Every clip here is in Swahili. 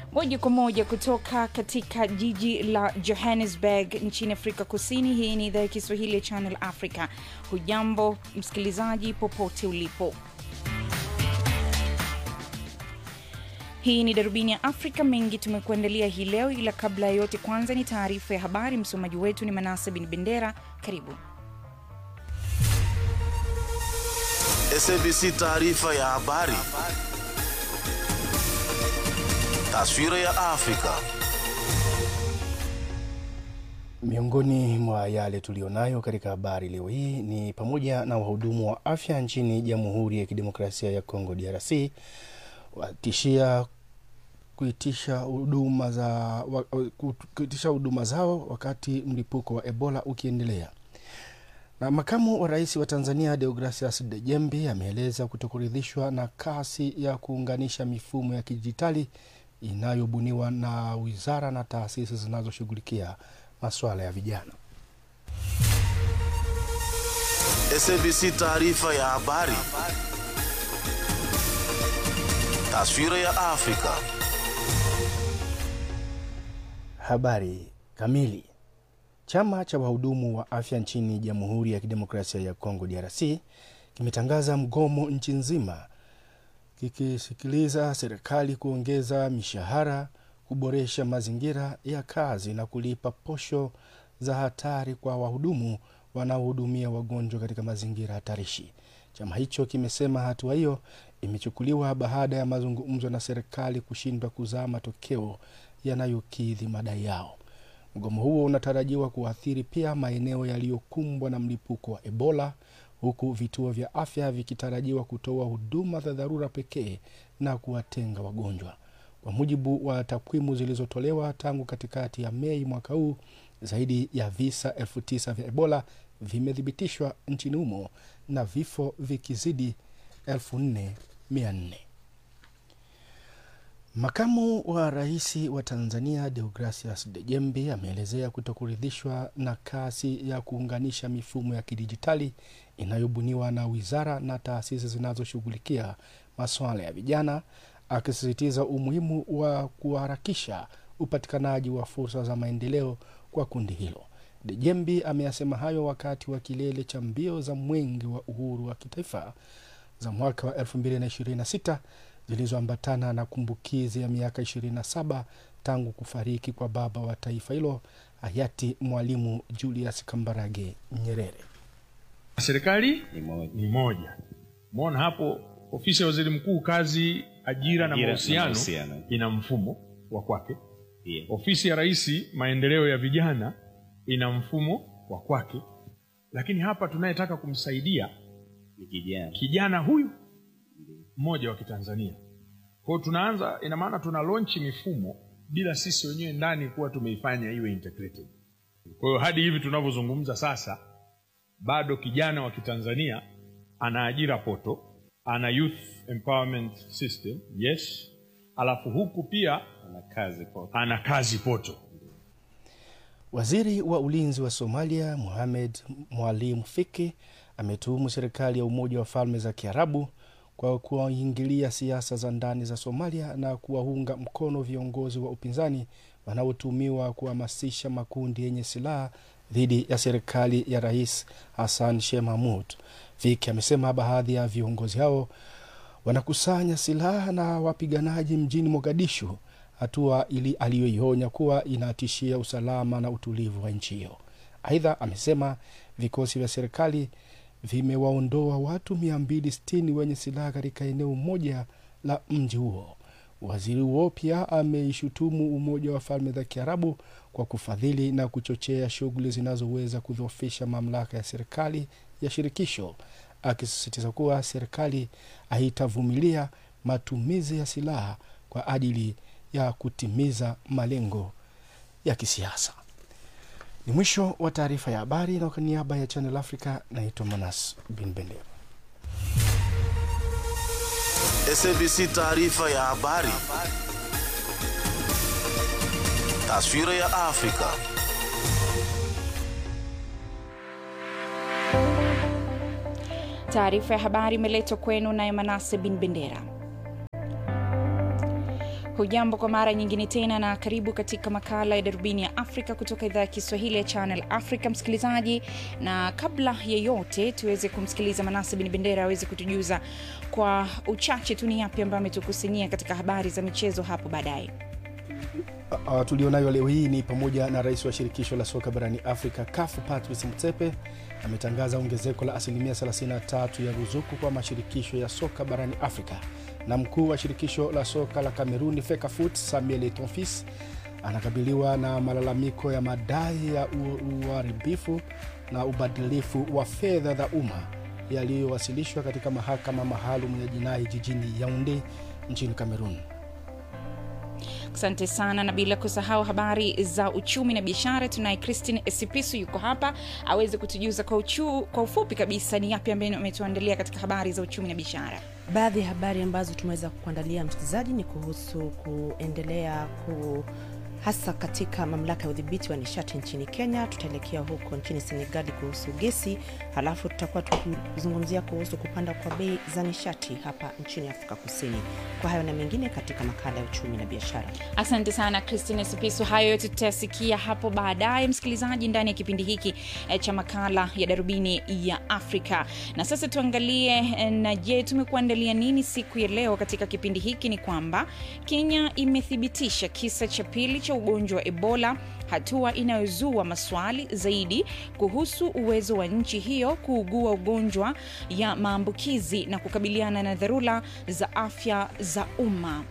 moja kwa moja kutoka katika jiji la Johannesburg nchini Afrika Kusini. Hii ni idhaa ya Kiswahili ya Channel Africa. Hujambo msikilizaji, popote ulipo. Hii ni darubini ya Afrika. Mengi tumekuandalia hii leo, ila kabla ya yote, kwanza ni taarifa ya habari. Msomaji wetu ni Manase Bin Bendera. Karibu. SABC taarifa ya habari. Taswira ya Afrika. Miongoni mwa yale tuliyonayo katika habari leo hii ni pamoja na wahudumu wa afya nchini Jamhuri ya Kidemokrasia ya Kongo DRC watishia kuitisha huduma za wa, kuitisha huduma zao wakati mlipuko wa Ebola ukiendelea. Na makamu wa rais wa Tanzania Deogracius Dejembi ameeleza kutokuridhishwa na kasi ya kuunganisha mifumo ya kidijitali inayobuniwa na wizara na taasisi zinazoshughulikia masuala ya vijana. SABC taarifa ya habari. Taswira ya Afrika. Habari kamili. Chama cha wahudumu wa afya nchini Jamhuri ya Kidemokrasia ya Kongo DRC kimetangaza mgomo nchi nzima kikisikiliza serikali kuongeza mishahara, kuboresha mazingira ya kazi na kulipa posho za hatari kwa wahudumu wanaohudumia wagonjwa katika mazingira hatarishi. Chama hicho kimesema hatua hiyo imechukuliwa baada ya mazungumzo na serikali kushindwa kuzaa matokeo yanayokidhi madai yao. Mgomo huo unatarajiwa kuathiri pia maeneo yaliyokumbwa na mlipuko wa Ebola, huku vituo vya afya vikitarajiwa kutoa huduma za dharura pekee na kuwatenga wagonjwa. Kwa mujibu wa takwimu zilizotolewa tangu katikati ya Mei mwaka huu, zaidi ya visa elfu tisa vya Ebola vimethibitishwa nchini humo na vifo vikizidi elfu nne mia nne. Makamu wa rais wa Tanzania Deogracius Dejembi ameelezea kutokuridhishwa na kasi ya kuunganisha mifumo ya kidijitali inayobuniwa na wizara na taasisi zinazoshughulikia masuala ya vijana, akisisitiza umuhimu wa kuharakisha upatikanaji wa fursa za maendeleo kwa kundi hilo. Dejembi ameyasema hayo wakati wa kilele cha mbio za mwenge wa uhuru wa kitaifa za mwaka wa 2026 zilizoambatana na kumbukizi ya miaka 27 tangu kufariki kwa baba wa taifa hilo hayati Mwalimu Julius Kambarage Nyerere. Serikali ni moja. ni moja. Umeona hapo, ofisi ya waziri mkuu kazi, ajira na Ajira na mahusiano mahusiano. ina mfumo wa kwake. Pia. Ofisi ya rais maendeleo ya vijana ina mfumo wa kwake, lakini hapa tunayetaka kumsaidia Ni kijana. kijana huyu mmoja wa Kitanzania. Kwa hiyo tunaanza, ina maana tuna launch mifumo bila sisi wenyewe ndani kuwa tumeifanya iwe integrated. Kwa hiyo hadi hivi tunavyozungumza sasa, bado kijana wa Kitanzania ana ajira poto, ana youth empowerment system yes, alafu huku pia Ana kazi kwa ana kazi poto. Waziri wa ulinzi wa Somalia Mohamed Mwalim Fiki ametuhumu serikali ya Umoja wa Falme za Kiarabu kwa kuwaingilia siasa za ndani za Somalia na kuwaunga mkono viongozi wa upinzani wanaotumiwa kuhamasisha makundi yenye silaha dhidi ya serikali ya Rais Hassan Sheikh Mahmud. Fiki amesema baadhi ya viongozi hao wanakusanya silaha na wapiganaji mjini Mogadishu, hatua ili aliyoionya kuwa inatishia usalama na utulivu wa nchi hiyo. Aidha, amesema vikosi vya serikali vimewaondoa watu 260 wenye silaha katika eneo moja la mji huo. Waziri huo pia ameishutumu Umoja wa Falme za Kiarabu kwa kufadhili na kuchochea shughuli zinazoweza kudhoofisha mamlaka ya serikali ya shirikisho, akisisitiza kuwa serikali haitavumilia matumizi ya silaha kwa ajili ya kutimiza malengo ya kisiasa. Ni mwisho wa taarifa ya habari, na kwa niaba ya Channel Africa naitwa Manas Bin Bendera. SABC taarifa ya habari. Taswira ya Afrika. Taarifa ya habari imeletwa kwenu naye Manase Bin Bendera. hujambo kwa mara nyingine tena na karibu katika makala ya darubini ya afrika kutoka idhaa ya kiswahili ya channel africa msikilizaji na kabla ya yote tuweze kumsikiliza manase bin bendera aweze kutujuza kwa uchache tu ni yapi ambayo ametukusanyia katika habari za michezo hapo baadaye Uh, tulionayo leo hii ni pamoja na rais wa shirikisho la soka barani Afrika CAF Patrice Motsepe ametangaza ongezeko la asilimia 33 ya ruzuku kwa mashirikisho ya soka barani Afrika, na mkuu wa shirikisho la soka la Kameruni FECAFOOT Samuel Etonfis anakabiliwa na malalamiko ya madai ya u- uharibifu na ubadilifu wa fedha za umma yaliyowasilishwa katika mahakama maalum ya jinai jijini Yaounde nchini Kamerun. asante sana na bila kusahau habari za uchumi na biashara tunaye christine esipisu yuko hapa aweze kutujuza kwa, uchu, kwa ufupi kabisa ni yapi ambayo ametuandalia katika habari za uchumi na biashara baadhi ya habari ambazo tumeweza kuandalia msikilizaji ni kuhusu kuendelea ku hasa katika mamlaka ya udhibiti wa nishati nchini kenya tutaelekea huko nchini senegali kuhusu gesi halafu tutakuwa tukizungumzia kuhusu kupanda kwa bei za nishati hapa nchini afrika kusini kwa hayo na mengine katika makala ya uchumi na biashara asante sana christine sipisu hayo yote tutayasikia hapo baadaye msikilizaji ndani ya kipindi hiki eh, cha makala ya darubini ya afrika na sasa tuangalie eh, na je tumekuandalia nini siku ya leo katika kipindi hiki ni kwamba kenya imethibitisha kisa cha pili cha ugonjwa wa ebola hatua inayozua maswali zaidi kuhusu uwezo wa nchi hiyo kuugua ugonjwa ya maambukizi na kukabiliana na dharura za afya za umma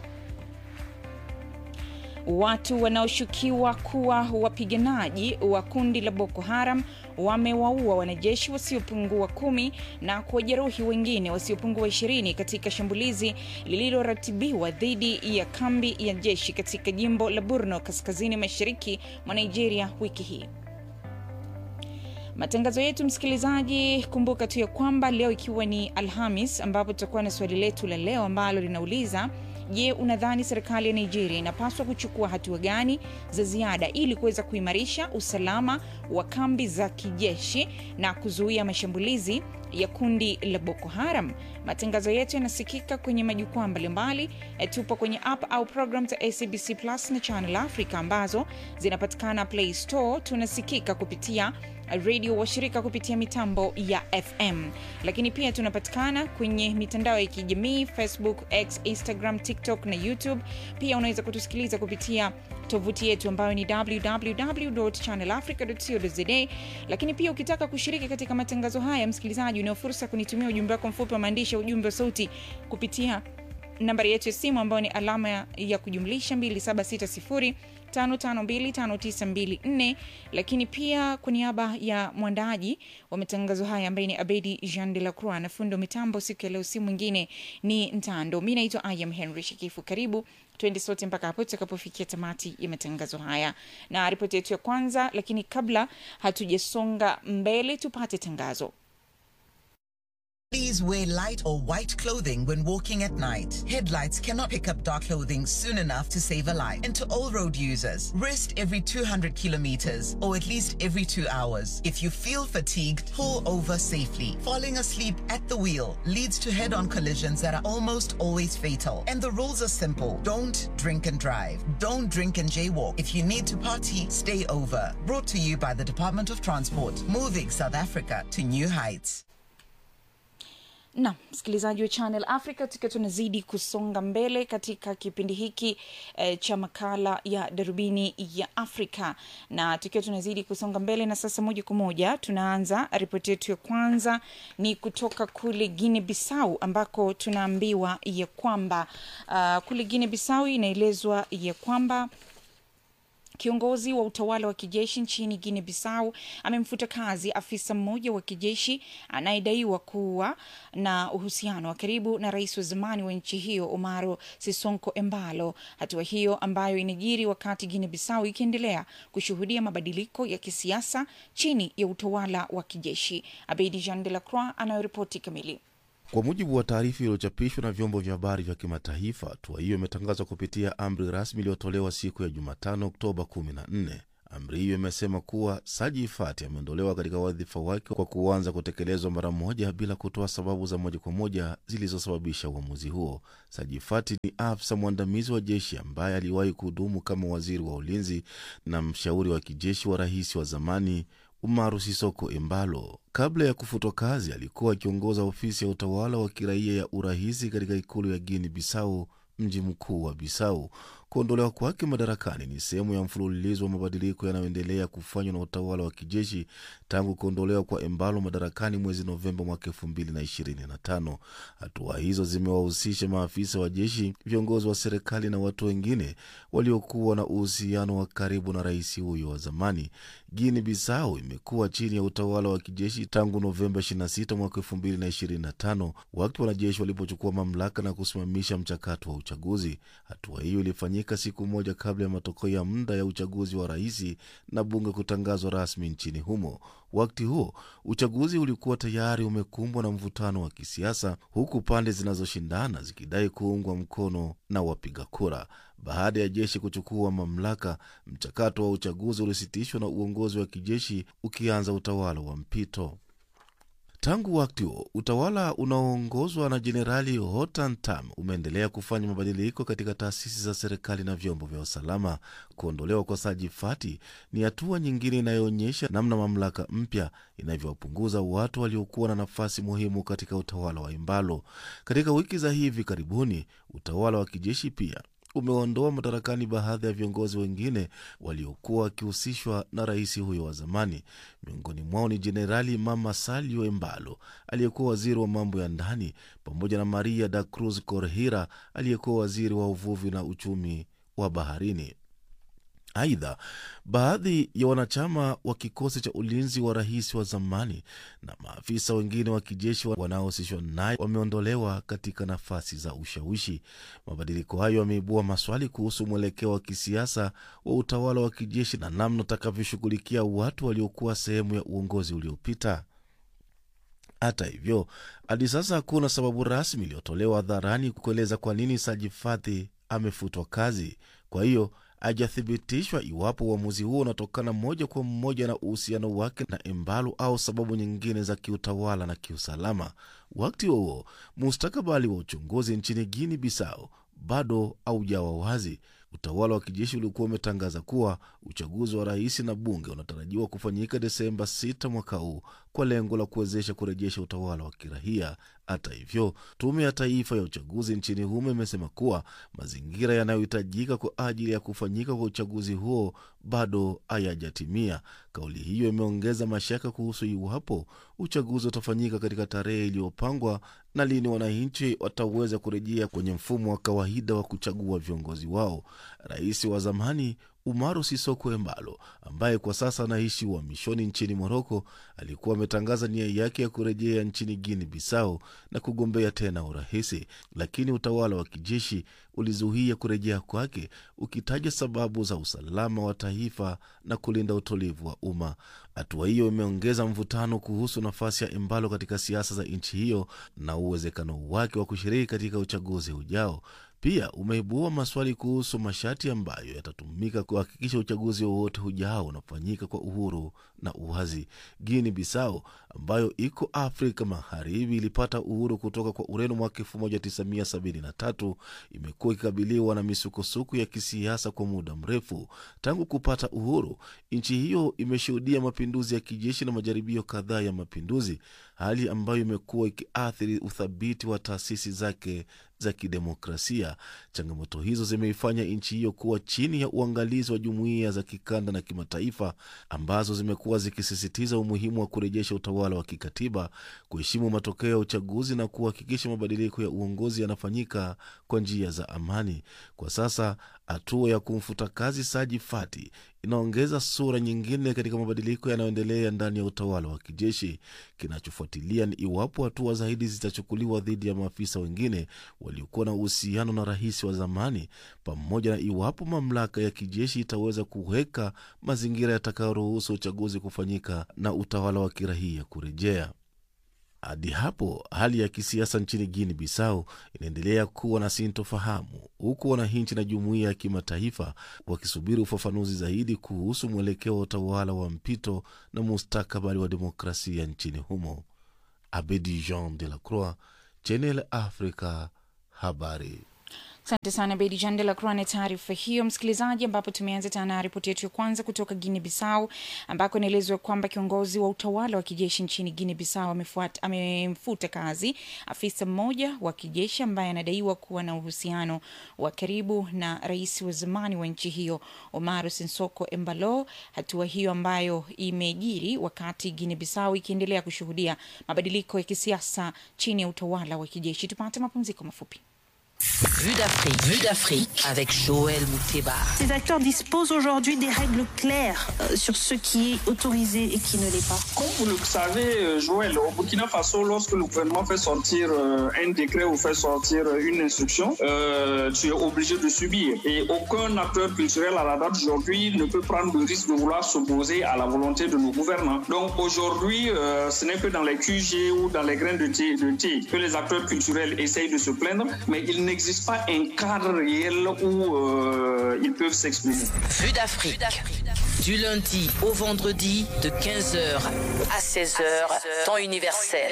watu wanaoshukiwa kuwa wapiganaji wa kundi la boko haram wamewaua wanajeshi wasiopungua kumi na kuwajeruhi wengine wasiopungua ishirini katika shambulizi lililoratibiwa dhidi ya kambi ya jeshi katika jimbo la burno kaskazini mashariki mwa nigeria wiki hii matangazo yetu msikilizaji kumbuka tu ya kwamba leo ikiwa ni alhamis ambapo tutakuwa na swali letu la leo ambalo linauliza je unadhani serikali ya nigeria inapaswa kuchukua hatua gani za ziada ili kuweza kuimarisha usalama wa kambi za kijeshi na kuzuia mashambulizi ya kundi la boko haram matangazo yetu yanasikika kwenye majukwaa mbalimbali Eh, tupo kwenye app au program za acbc plus na channel africa ambazo zinapatikana play store tunasikika kupitia redio washirika kupitia mitambo ya fm lakini pia tunapatikana kwenye mitandao ya kijamii facebook x instagram tiktok na youtube pia unaweza kutusikiliza kupitia tovuti yetu ambayo ni www.channelafrica.co.za lakini pia ukitaka kushiriki katika matangazo haya msikilizaji unao fursa ya kunitumia ujumbe wako mfupi wa maandishi ya ujumbe wa sauti kupitia nambari yetu ya simu ambayo ni alama ya, ya kujumlisha 2760 552594 lakini pia kwa niaba ya mwandaji wa matangazo haya ambaye ni abedi jean de la croix na fundo mitambo siku ya leo si mwingine ni ntando mi naitwa iam henry shakifu karibu twende sote mpaka hapo tutakapofikia tamati ya matangazo haya na ripoti yetu ya kwanza lakini kabla hatujasonga mbele tupate tangazo Please wear light or white clothing when walking at night. Headlights cannot pick up dark clothing soon enough to save a life. And to all road users, rest every 200 kilometers or at least every two hours. If you feel fatigued, pull over safely. Falling asleep at the wheel leads to head on collisions that are almost always fatal. And the rules are simple don't drink and drive. Don't drink and jaywalk. If you need to party, stay over. Brought to you by the Department of Transport, moving South Africa to new heights. na msikilizaji wa channel africa tukiwa tunazidi kusonga mbele katika kipindi hiki eh, cha makala ya darubini ya afrika na tukiwa tunazidi kusonga mbele na sasa moja kwa moja tunaanza ripoti yetu ya kwanza ni kutoka kule guine bissau ambako tunaambiwa ya kwamba uh, kule guine bissau inaelezwa ya kwamba Kiongozi wa utawala wa kijeshi nchini Guinea Bissau amemfuta kazi afisa mmoja wa kijeshi anayedaiwa kuwa na uhusiano wa karibu na rais wa zamani wa nchi hiyo Omaro Sisonko Embalo. Hatua hiyo ambayo inajiri wakati Guinea Bissau ikiendelea kushuhudia mabadiliko ya kisiasa chini ya utawala wa kijeshi. Abedi Jean de la Croix anayoripoti kamili. Kwa mujibu wa taarifa iliyochapishwa na vyombo vya habari vya kimataifa, hatua hiyo imetangazwa kupitia amri rasmi iliyotolewa siku ya Jumatano, Oktoba 14. Amri hiyo imesema kuwa Saji Fati ameondolewa katika wadhifa wake kwa kuanza kutekelezwa mara moja bila kutoa sababu za moja kwa moja zilizosababisha uamuzi huo. Saji Fati ni afisa mwandamizi wa jeshi ambaye aliwahi kuhudumu kama waziri wa ulinzi na mshauri wa kijeshi wa rais wa zamani Umaru Sisoko Embalo. Kabla ya kufutwa kazi, alikuwa akiongoza ofisi ya utawala wa kiraia ya urahisi katika ikulu ya Guinea Bissau, mji mkuu wa Bissau. Kuondolewa kwake madarakani ni sehemu ya mfululizo wa mabadiliko yanayoendelea kufanywa na utawala wa kijeshi tangu kuondolewa kwa Embalo madarakani mwezi Novemba mwaka elfu mbili na ishirini na tano. Hatua hizo zimewahusisha maafisa wa jeshi, viongozi wa serikali na watu wengine waliokuwa na uhusiano wa karibu na rais huyo wa zamani. Guinea Bissau imekuwa chini ya utawala wa kijeshi tangu Novemba 26 mwaka 2025 wakati wanajeshi walipochukua mamlaka na kusimamisha mchakato wa uchaguzi. Hatua hiyo ilifanyika siku moja kabla ya matokeo ya muda ya uchaguzi wa rais na bunge kutangazwa rasmi nchini humo. Wakati huo uchaguzi ulikuwa tayari umekumbwa na mvutano wa kisiasa, huku pande zinazoshindana zikidai kuungwa mkono na wapiga kura. Baada ya jeshi kuchukua mamlaka, mchakato wa uchaguzi ulisitishwa na uongozi wa kijeshi ukianza utawala wa mpito. Tangu wakati huo utawala unaoongozwa na Jenerali Hotan Tam umeendelea kufanya mabadiliko katika taasisi za serikali na vyombo vya usalama. Kuondolewa kwa Saji Fati ni hatua nyingine inayoonyesha namna mamlaka mpya inavyowapunguza watu waliokuwa na nafasi muhimu katika utawala wa Imbalo. Katika wiki za hivi karibuni, utawala wa kijeshi pia umeondoa madarakani baadhi ya viongozi wengine waliokuwa wakihusishwa na rais huyo wa zamani. Miongoni mwao ni Jenerali Mama Salio Embalo aliyekuwa waziri wa mambo ya ndani pamoja na Maria da Cruz Corhira aliyekuwa waziri wa uvuvi na uchumi wa baharini. Aidha, baadhi ya wanachama wa kikosi cha ulinzi wa rais wa zamani na maafisa wengine wa kijeshi wanaohusishwa naye wameondolewa katika nafasi za ushawishi. Mabadiliko hayo yameibua maswali kuhusu mwelekeo wa kisiasa wa utawala wa kijeshi na namna utakavyoshughulikia watu waliokuwa sehemu ya uongozi uliopita. Hata hivyo, hadi sasa hakuna sababu rasmi iliyotolewa hadharani kueleza kwa nini Saji Fati amefutwa kazi. Kwa hiyo hajathibitishwa iwapo uamuzi huo unatokana moja kwa moja na uhusiano wake na Embalo au sababu nyingine za kiutawala na kiusalama. Wakati huo mustakabali wa uchunguzi nchini Guinea Bissau bado haujawa wazi. Utawala wa kijeshi ulikuwa umetangaza kuwa uchaguzi wa rais na bunge unatarajiwa kufanyika Desemba 6 mwaka huu kwa lengo la kuwezesha kurejesha utawala wa kiraia. Hata hivyo, tume ya taifa ya uchaguzi nchini humo imesema kuwa mazingira yanayohitajika kwa ajili ya kufanyika kwa uchaguzi huo bado hayajatimia. Kauli hiyo imeongeza mashaka kuhusu iwapo uchaguzi utafanyika katika tarehe iliyopangwa na lini wananchi wataweza kurejea kwenye mfumo wa kawaida wa kuchagua viongozi wao. Rais wa zamani Umaru Sisoko Embalo ambaye kwa sasa anaishi uhamishoni nchini Moroko alikuwa ametangaza nia yake ya kurejea nchini Guinea Bissau na kugombea tena urahisi, lakini utawala wa kijeshi ulizuia kurejea kwake ukitaja sababu za usalama wa taifa na kulinda utulivu wa umma. Hatua hiyo imeongeza mvutano kuhusu nafasi ya Embalo katika siasa za nchi hiyo na uwezekano wake wa kushiriki katika uchaguzi ujao. Pia umeibua maswali kuhusu masharti ambayo yatatumika kuhakikisha uchaguzi wowote ujao unafanyika kwa uhuru na uwazi. Guinea Bissau ambayo iko Afrika Magharibi ilipata uhuru kutoka kwa Ureno mwaka 1973 imekuwa ikikabiliwa na misukosuko ya kisiasa kwa muda mrefu. Tangu kupata uhuru, nchi hiyo imeshuhudia mapinduzi ya kijeshi na majaribio kadhaa ya mapinduzi, hali ambayo imekuwa ikiathiri uthabiti wa taasisi zake za kidemokrasia. Changamoto hizo zimeifanya nchi hiyo kuwa chini ya uangalizi wa jumuiya za kikanda na kimataifa ambazo zimekuwa zikisisitiza umuhimu wa kurejesha utawala wa kikatiba, kuheshimu matokeo ya uchaguzi na kuhakikisha mabadiliko ya uongozi yanafanyika kwa njia za amani. Kwa sasa hatua ya kumfuta kazi Saji Fati inaongeza sura nyingine katika mabadiliko yanayoendelea ndani ya utawala wa kijeshi. Kinachofuatilia ni iwapo hatua zaidi zitachukuliwa dhidi ya maafisa wengine waliokuwa na uhusiano na rais wa zamani, pamoja na iwapo mamlaka ya kijeshi itaweza kuweka mazingira yatakayoruhusu uchaguzi kufanyika na utawala wa kiraia kurejea. Hadi hapo hali ya kisiasa nchini Guinea Bissau inaendelea kuwa na sintofahamu, huku wananchi na jumuiya ya kimataifa wakisubiri ufafanuzi zaidi kuhusu mwelekeo wa utawala wa mpito na mustakabali wa demokrasia nchini humo. Abedi Jean de la Croix, Channel Africa, habari. Asante sana Bedi Jean de la Croix na taarifa hiyo, msikilizaji, ambapo tumeanza tena ripoti yetu ya kwanza kutoka Guinea Bissau, ambako inaelezwa kwamba kiongozi wa utawala wa kijeshi nchini Guinea Bissau amefuata- amemfuta kazi afisa mmoja wa kijeshi ambaye anadaiwa kuwa na uhusiano wa karibu na rais wa zamani wa nchi hiyo Omaro Sissoco Embalo. Hatua hiyo ambayo imejiri wakati Guinea Bissau ikiendelea kushuhudia mabadiliko ya kisiasa chini ya utawala wa kijeshi. Tupate mapumziko mafupi. Vue d'Afrique, Vue d'Afrique avec Joël Mouteba. Ces acteurs disposent aujourd'hui des règles claires euh, sur ce qui est autorisé et qui ne l'est pas. Comme vous le savez, euh, Joël, au Burkina Faso, lorsque le gouvernement fait sortir euh, un décret ou fait sortir euh, une instruction, euh, tu es obligé de subir. Et aucun acteur culturel à la date d'aujourd'hui ne peut prendre le risque de vouloir s'opposer à la volonté de nos gouvernants. Donc aujourd'hui, euh, ce n'est que dans les QG ou dans les grains de thé, de thé que les acteurs culturels essayent de se plaindre, mais il n'existe pas un cadre réel où euh, ils peuvent s'exprimer. Vue d'Afrique. Du lundi au vendredi de 15h à 16h, temps universel.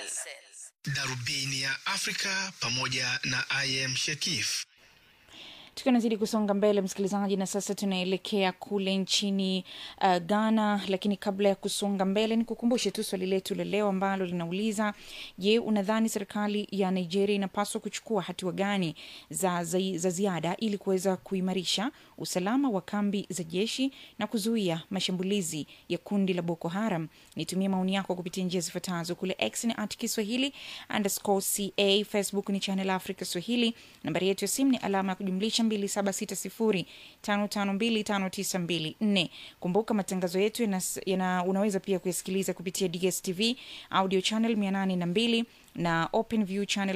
Darubini ya Afrika pamoja na IM Shekif. tukiwa nazidi kusonga mbele msikilizaji na sasa tunaelekea kule nchini uh, ghana lakini kabla ya kusonga mbele ni kukumbushe tu swali letu la leo ambalo linauliza je unadhani serikali ya nigeria inapaswa kuchukua hatua gani za, za, za ziada ili kuweza kuimarisha usalama wa kambi za jeshi na kuzuia mashambulizi ya kundi la boko haram nitumie maoni yako kupitia njia zifuatazo kule x ni at kiswahili underscore ca facebook ni channel africa swahili nambari yetu ya simu ni alama ya kujumlisha 2760552594 kumbuka matangazo yetu yana, yana, unaweza pia kuyasikiliza kupitia dstv audio channel 802 na open view channel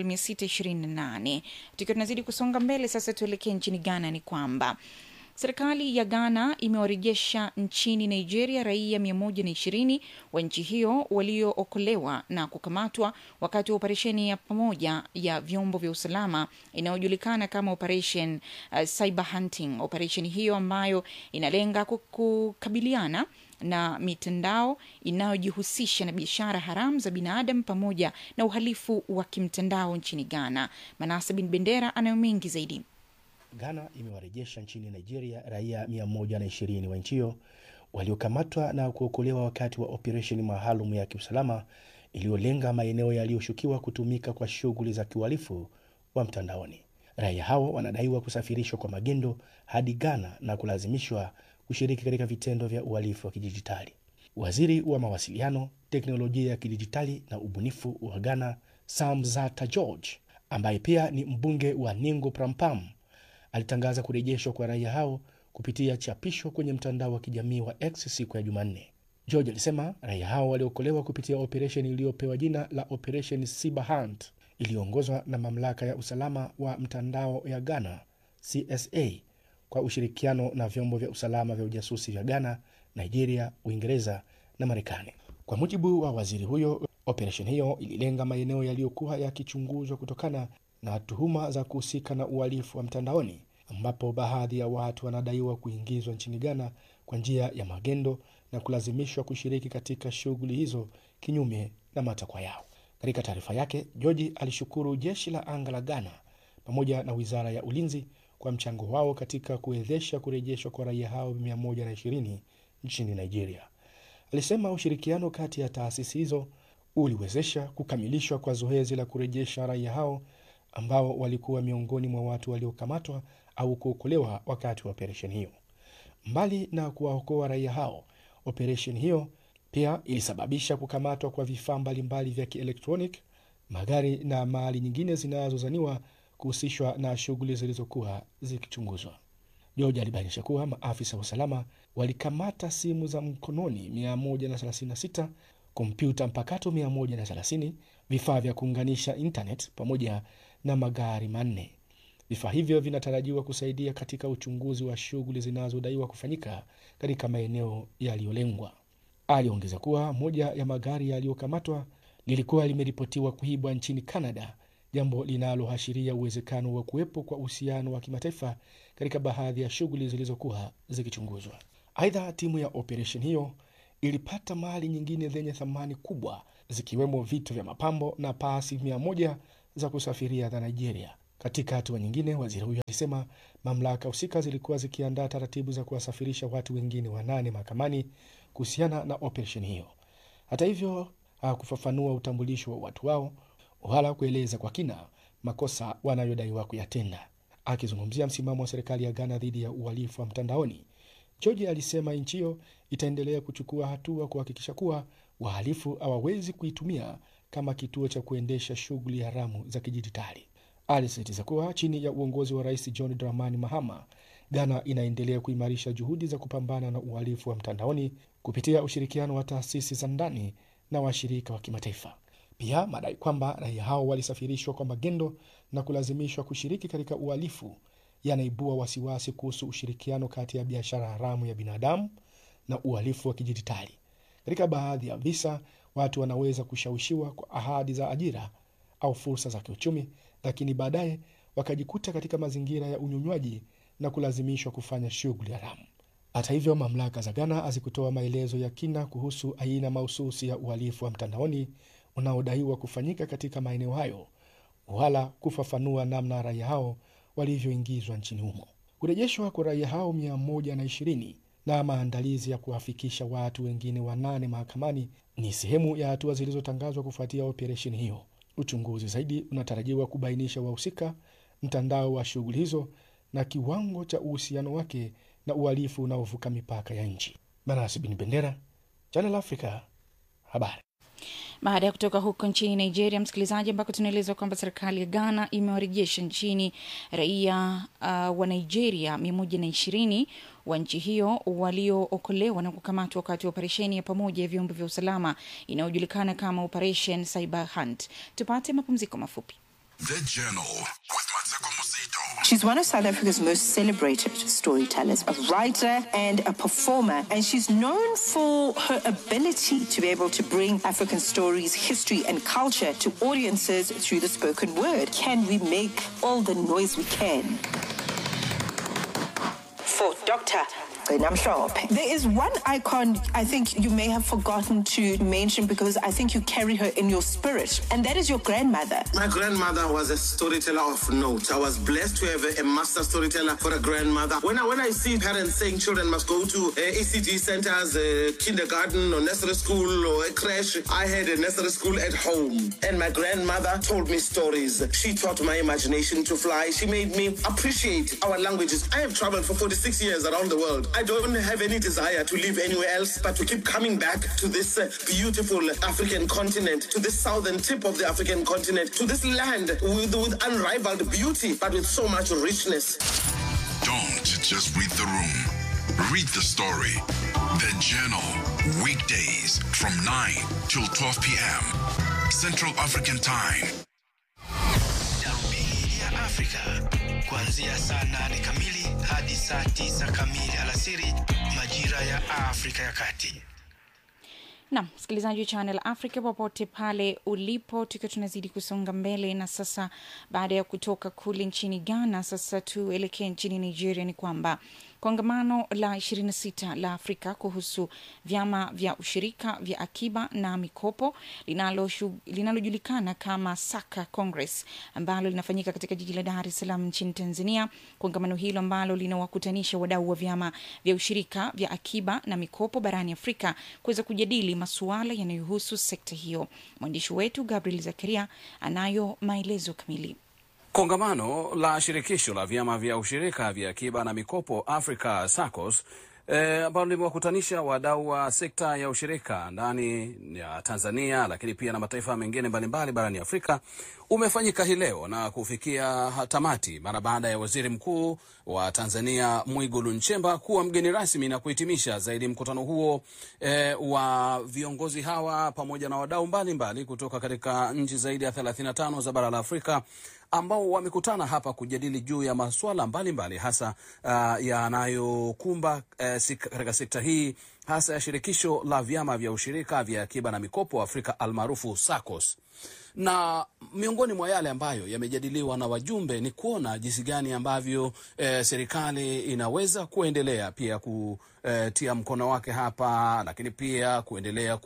628 tukiwa tunazidi kusonga mbele sasa tuelekee nchini ghana ni kwamba serikali ya ghana imewarejesha nchini nigeria raia 120 wa nchi hiyo waliookolewa na kukamatwa wakati wa operesheni ya pamoja ya vyombo vya usalama inayojulikana kama operation uh, cyber hunting operesheni hiyo ambayo inalenga ku- kukabiliana na mitandao inayojihusisha na biashara haramu za binadamu pamoja na uhalifu wa kimtandao nchini ghana manasa bin bendera anayo mengi zaidi Ghana imewarejesha nchini Nigeria raia 120 wa nchi hiyo waliokamatwa na kuokolewa wakati wa operesheni maalum ya kiusalama iliyolenga maeneo yaliyoshukiwa kutumika kwa shughuli za kiuhalifu wa mtandaoni. Raia hao wanadaiwa kusafirishwa kwa magendo hadi Ghana na kulazimishwa kushiriki katika vitendo vya uhalifu wa kidijitali. Waziri wa mawasiliano, teknolojia ya kidijitali na ubunifu wa Ghana, Sam Zata George, ambaye pia ni mbunge wa Ningo Prampam, alitangaza kurejeshwa kwa raia hao kupitia chapisho kwenye mtandao wa kijamii wa X siku ya Jumanne. George alisema raia hao waliokolewa kupitia operesheni iliyopewa jina la Operation Cyber Hunt iliyoongozwa na mamlaka ya usalama wa mtandao ya Ghana CSA kwa ushirikiano na vyombo vya usalama vya ujasusi vya Ghana, Nigeria, Uingereza na Marekani. Kwa mujibu wa waziri huyo, operesheni hiyo ililenga maeneo yaliyokuwa yakichunguzwa kutokana na tuhuma za kuhusika na uhalifu wa mtandaoni, ambapo baadhi ya watu wanadaiwa kuingizwa nchini Ghana kwa njia ya magendo na kulazimishwa kushiriki katika shughuli hizo kinyume na matakwa yao. Katika taarifa yake, George alishukuru jeshi la anga la Ghana pamoja na wizara ya ulinzi kwa mchango wao katika kuwezesha kurejeshwa kwa raia hao 120 nchini Nigeria. Alisema ushirikiano kati ya taasisi hizo uliwezesha kukamilishwa kwa zoezi la kurejesha raia hao ambao walikuwa miongoni mwa watu waliokamatwa au kuokolewa wakati wa operesheni hiyo. Mbali na kuwaokoa raia hao, operesheni hiyo pia ilisababisha kukamatwa kwa vifaa mbalimbali vya kielektroniki, magari na mali nyingine zinazozaniwa kuhusishwa na shughuli zilizokuwa zikichunguzwa. George alibainisha kuwa maafisa wa usalama walikamata simu za mkononi 136, kompyuta mpakato 130, vifaa vya kuunganisha internet pamoja na magari manne. Vifaa hivyo vinatarajiwa kusaidia katika uchunguzi wa shughuli zinazodaiwa kufanyika katika maeneo yaliyolengwa. Aliongeza kuwa moja ya magari yaliyokamatwa lilikuwa limeripotiwa kuibwa nchini Canada, jambo linaloashiria uwezekano wa kuwepo kwa uhusiano wa kimataifa katika baadhi ya shughuli zilizokuwa zikichunguzwa. Aidha, timu ya operesheni hiyo ilipata mali nyingine zenye thamani kubwa zikiwemo vitu vya mapambo na pasi mia moja za kusafiria za Nigeria. Katika hatua nyingine, waziri huyo alisema mamlaka husika zilikuwa zikiandaa taratibu za kuwasafirisha watu wengine wanane mahakamani kuhusiana na operesheni hiyo. Hata hivyo, hakufafanua utambulisho wa watu wao wala kueleza kwa kina makosa wanayodaiwa kuyatenda. Akizungumzia msimamo wa serikali ya Ghana dhidi ya uhalifu wa mtandaoni, George alisema nchi hiyo itaendelea kuchukua hatua kuhakikisha kuwa wahalifu hawawezi kuitumia kama kituo cha kuendesha shughuli haramu za kidijitali. Alisisitiza kuwa chini ya uongozi wa Rais John Dramani Mahama, Ghana inaendelea kuimarisha juhudi za kupambana na uhalifu wa mtandaoni kupitia ushirikiano wa taasisi za ndani na washirika wa kimataifa. Pia madai kwamba raia hao walisafirishwa kwa magendo na kulazimishwa kushiriki katika uhalifu yanaibua wasiwasi kuhusu ushirikiano kati ya biashara haramu ya binadamu na uhalifu wa kidijitali. Katika baadhi ya visa, watu wanaweza kushawishiwa kwa ahadi za ajira au fursa za kiuchumi, lakini baadaye wakajikuta katika mazingira ya unyonywaji na kulazimishwa kufanya shughuli haramu. Hata hivyo, mamlaka za Ghana hazikutoa maelezo ya kina kuhusu aina mahususi ya uhalifu wa mtandaoni unaodaiwa kufanyika katika maeneo hayo wala kufafanua namna raia hao walivyoingizwa nchini humo. Kurejeshwa kwa raia hao mia moja na ishirini na maandalizi ya kuwafikisha watu wengine wanane mahakamani ni sehemu ya hatua zilizotangazwa kufuatia operesheni hiyo. Uchunguzi zaidi unatarajiwa kubainisha wahusika, mtandao wa shughuli hizo na kiwango cha uhusiano wake na uhalifu unaovuka mipaka ya nchi. Manasi Bin Bendera, Channel Africa, habari. Baada ya kutoka huko nchini Nigeria, msikilizaji, ambako tunaelezwa kwamba serikali ya Ghana imewarejesha nchini raia uh, wa Nigeria mia moja na ishirini wa nchi hiyo waliookolewa na kukamatwa wakati wa operesheni ya pamoja ya vyombo vya usalama inayojulikana kama Operation Cyber Hunt. Tupate mapumziko mafupi. The Journal with Mateko Musito. She's one of South Africa's most celebrated storytellers, a writer and a performer, and she's known for her ability to be able to bring African stories, history, and culture to audiences through the spoken word. Can we make all the noise we can? For Dr. Namshop. There is one icon I think you may have forgotten to mention because I think you carry her in your spirit, and that is your grandmother. My grandmother was a storyteller of note. I was blessed to have a, a master storyteller for a grandmother. When I when I see parents saying children must go to uh, ECG centers, uh, kindergarten or nursery school or a crash, I had a nursery school at home, and my grandmother told me stories. She taught my imagination to fly. She made me appreciate our languages. I have traveled for 46 years around the world. I don't have any desire to live anywhere else, but to keep coming back to this uh, beautiful African continent, to this southern tip of the African continent, to this land with, with unrivaled beauty, but with so much richness. Don't just read the room. Read the story. The Journal. Weekdays from 9 till 12 p.m. Central African Time. Darubini ya Afrika kuanzia saa nane kamili hadi saa tisa kamili alasiri majira ya Afrika ya Kati. Nam msikilizaji wa Channel Africa popote pale ulipo, tukiwa tunazidi kusonga mbele. Na sasa baada ya kutoka kule nchini Ghana, sasa tuelekee nchini Nigeria. Ni kwamba kongamano la 26 la Afrika kuhusu vyama vya ushirika vya akiba na mikopo linalojulikana linalo kama Saka Congress ambalo linafanyika katika jiji la Dar es Salaam nchini Tanzania. Kongamano hilo ambalo linawakutanisha wadau wa vyama vya ushirika vya akiba na mikopo barani Afrika kuweza kujadili masuala yanayohusu sekta hiyo. Mwandishi wetu Gabriel Zakaria anayo maelezo kamili. Kongamano la shirikisho la vyama vya ushirika vya akiba na mikopo Africa SACCOS ambalo e, limewakutanisha wadau wa sekta ya ushirika ndani ya Tanzania, lakini pia na mataifa mengine mbalimbali barani Afrika umefanyika hii leo na kufikia tamati mara baada ya waziri mkuu wa Tanzania Mwigulu Nchemba kuwa mgeni rasmi na kuhitimisha zaidi mkutano huo e, wa viongozi hawa pamoja na wadau mbalimbali kutoka katika nchi zaidi ya 35 za bara la Afrika ambao wamekutana hapa kujadili juu ya masuala mbalimbali hasa uh, yanayokumba uh, sik, katika sekta hii hasa ya shirikisho la vyama vya ushirika vya akiba na mikopo Afrika almaarufu SACCOS na miongoni mwa yale ambayo yamejadiliwa na wajumbe ni kuona jinsi gani ambavyo eh, serikali inaweza kuendelea pia kutia mkono wake hapa, lakini pia kuendelea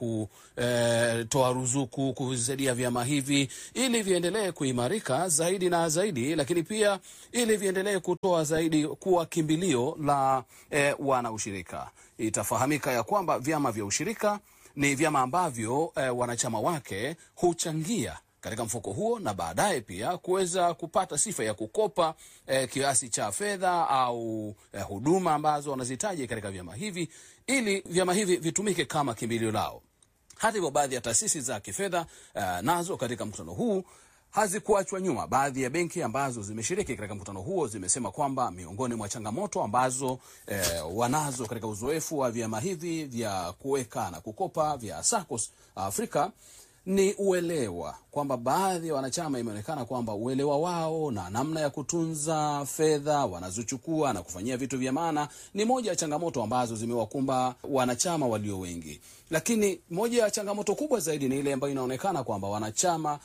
kutoa ruzuku kusaidia vyama hivi ili viendelee kuimarika zaidi na zaidi, lakini pia ili viendelee kutoa zaidi kuwa kimbilio la eh, wanaushirika. Itafahamika ya kwamba vyama vya ushirika ni vyama ambavyo eh, wanachama wake huchangia katika mfuko huo na baadaye pia kuweza kupata sifa ya kukopa eh, kiasi cha fedha au eh, huduma ambazo wanazihitaji katika vyama hivi ili vyama hivi vitumike kama kimbilio lao. Hata hivyo, baadhi ya taasisi za kifedha eh, nazo katika mkutano huu hazikuachwa nyuma. Baadhi ya benki ambazo zimeshiriki katika mkutano huo zimesema kwamba miongoni mwa changamoto ambazo eh, wanazo katika uzoefu wa vyama hivi vya kuweka na kukopa vya SACCOS Afrika ni uelewa, kwamba baadhi ya wanachama imeonekana kwamba uelewa wao na namna ya kutunza fedha wanazochukua na kufanyia vitu vya maana ni moja ya changamoto ambazo zimewakumba wanachama walio wengi. Lakini moja ya changamoto kubwa zaidi ni ile ambayo inaonekana kwamba wanachama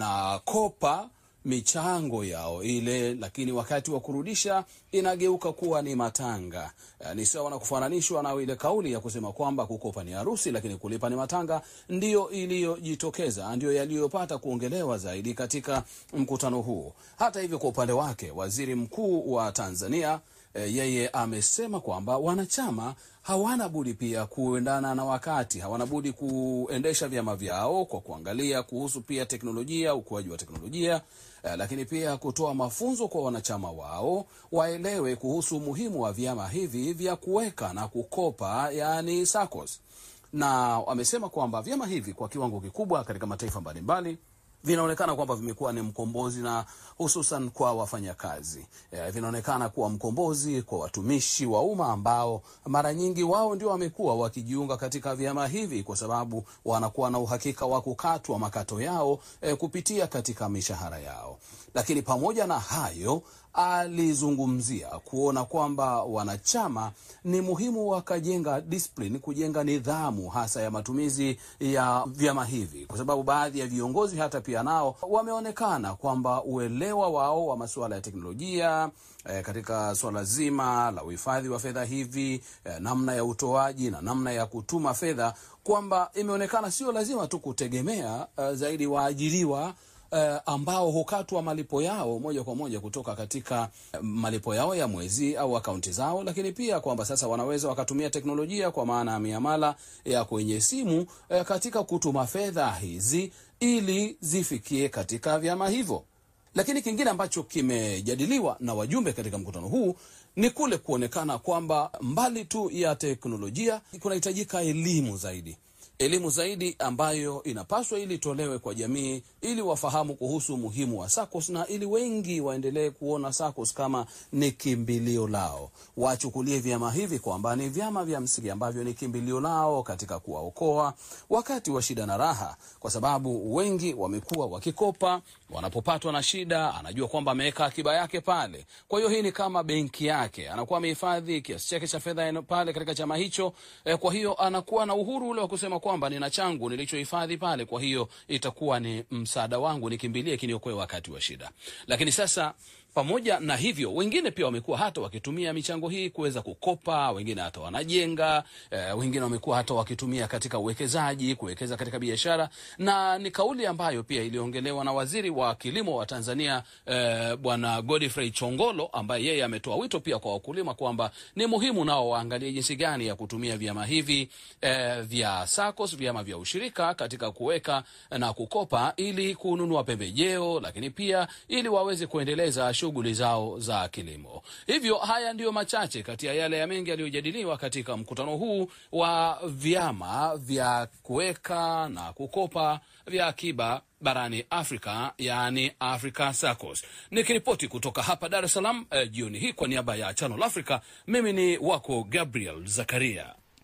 wanakopa michango yao ile, lakini wakati wa kurudisha inageuka kuwa ni matanga. Eh, Ni sawa na kufananishwa na ile kauli ya kusema kwamba kukopa ni harusi, lakini kulipa ni matanga. Ndiyo iliyojitokeza, ndiyo yaliyopata kuongelewa zaidi katika mkutano huu. Hata hivyo, kwa upande wake, waziri mkuu wa Tanzania eh, yeye amesema kwamba wanachama hawana budi pia kuendana na wakati, hawana budi kuendesha vyama vyao kwa kuangalia kuhusu pia teknolojia, ukuaji wa teknolojia eh, lakini pia kutoa mafunzo kwa wanachama wao waelewe kuhusu umuhimu wa vyama hivi vya kuweka na kukopa, yani SACCOS. Na amesema kwamba vyama hivi kwa kiwango kikubwa katika mataifa mbalimbali vinaonekana kwamba vimekuwa ni mkombozi na hususan kwa wafanyakazi e, vinaonekana kuwa mkombozi kwa watumishi wa umma ambao mara nyingi wao ndio wamekuwa wakijiunga katika vyama hivi kwa sababu wanakuwa na uhakika wa kukatwa makato yao e, kupitia katika mishahara yao. Lakini pamoja na hayo alizungumzia kuona kwamba wanachama ni muhimu wakajenga discipline, kujenga nidhamu hasa ya matumizi ya vyama hivi, kwa sababu baadhi ya viongozi hata pia nao wameonekana kwamba uelewa wao wa masuala ya teknolojia eh, katika suala zima la uhifadhi wa fedha hivi eh, namna ya utoaji na namna ya kutuma fedha, kwamba imeonekana sio lazima tu kutegemea eh, zaidi waajiriwa uh, ambao hukatwa malipo yao moja kwa moja kutoka katika eh, malipo yao ya mwezi au akaunti zao, lakini pia kwamba sasa wanaweza wakatumia teknolojia kwa maana ya miamala ya kwenye simu eh, katika kutuma fedha hizi ili zifikie katika vyama hivyo. Lakini kingine ambacho kimejadiliwa na wajumbe katika mkutano huu ni kule kuonekana kwamba mbali tu ya teknolojia kunahitajika elimu zaidi elimu zaidi ambayo inapaswa ili itolewe kwa jamii ili wafahamu kuhusu umuhimu wa SACCOS na ili wengi waendelee kuona SACCOS kama ni kimbilio lao, wachukulie vyama hivi kwamba ni vyama vya msingi ambavyo ni kimbilio lao katika kuwaokoa wakati wa shida na raha, kwa sababu wengi wamekuwa wakikopa, wanapopatwa na shida, anajua kwamba ameweka akiba yake pale. Kwa hiyo hii ni kama benki yake, anakuwa amehifadhi kiasi chake cha fedha eno- pale katika chama hicho. Eh, kwa hiyo anakuwa na uhuru ule wa kusema kwamba nina changu nilichohifadhi pale, kwa hiyo itakuwa ni msaada wangu, nikimbilie kiniokoe wakati wa shida. Lakini sasa pamoja na hivyo, wengine pia wamekuwa hata wakitumia michango hii kuweza kukopa, wengine hata wanajenga eh, wengine wamekuwa hata wakitumia katika uwekezaji, kuwekeza katika biashara, na ni kauli ambayo pia iliongelewa na waziri wa kilimo wa Tanzania eh, Bwana Godfrey Chongolo, ambaye yeye ametoa wito pia kwa wakulima kwamba ni muhimu nao waangalie jinsi gani ya kutumia vyama hivi eh, vya SACCOS, vyama vya ushirika katika kuweka na kukopa ili kununua pembejeo, lakini pia ili waweze kuendeleza shughuli zao za kilimo. Hivyo haya ndiyo machache kati ya yale ya mengi yaliyojadiliwa katika mkutano huu wa vyama vya kuweka na kukopa vya akiba barani Afrika, yaani Africa SACCOS. Nikiripoti kutoka hapa Dar es Salaam eh, jioni hii kwa niaba ya Channel Africa, mimi ni wako Gabriel Zakaria.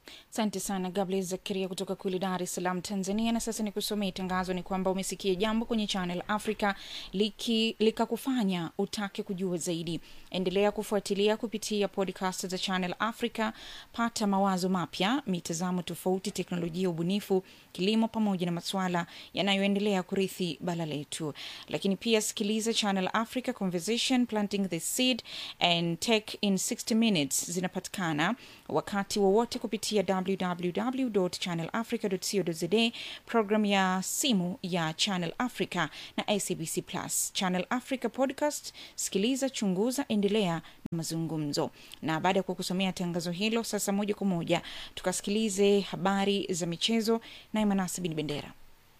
Asante sana Gabriel Zakaria kutoka kule Dar es Salaam, Tanzania. Na sasa ni kusomea tangazo, ni kwamba umesikia jambo kwenye Channel Africa liki likakufanya utake kujua zaidi. Endelea kufuatilia kupitia podcast za Channel Africa, pata mawazo mapya, mitazamo tofauti, teknolojia, ubunifu, kilimo, pamoja na masuala yanayoendelea kurithi bara letu. Lakini pia sikiliza Channel Africa Conversation, Planting the Seed and Tech in 60 Minutes, zinapatikana wakati wowote kupitia www.channelafrica.co.za, program ya simu ya Channel Africa na SABC Plus. Channel Africa Podcast, sikiliza, chunguza, endelea na mazungumzo. Na baada ya kukusomea tangazo hilo, sasa moja kwa moja tukasikilize habari za michezo na Manasi bin Bendera.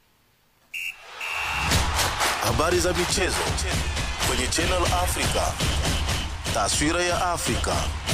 Habari za michezo kwenye Channel Africa. Taswira ya Afrika.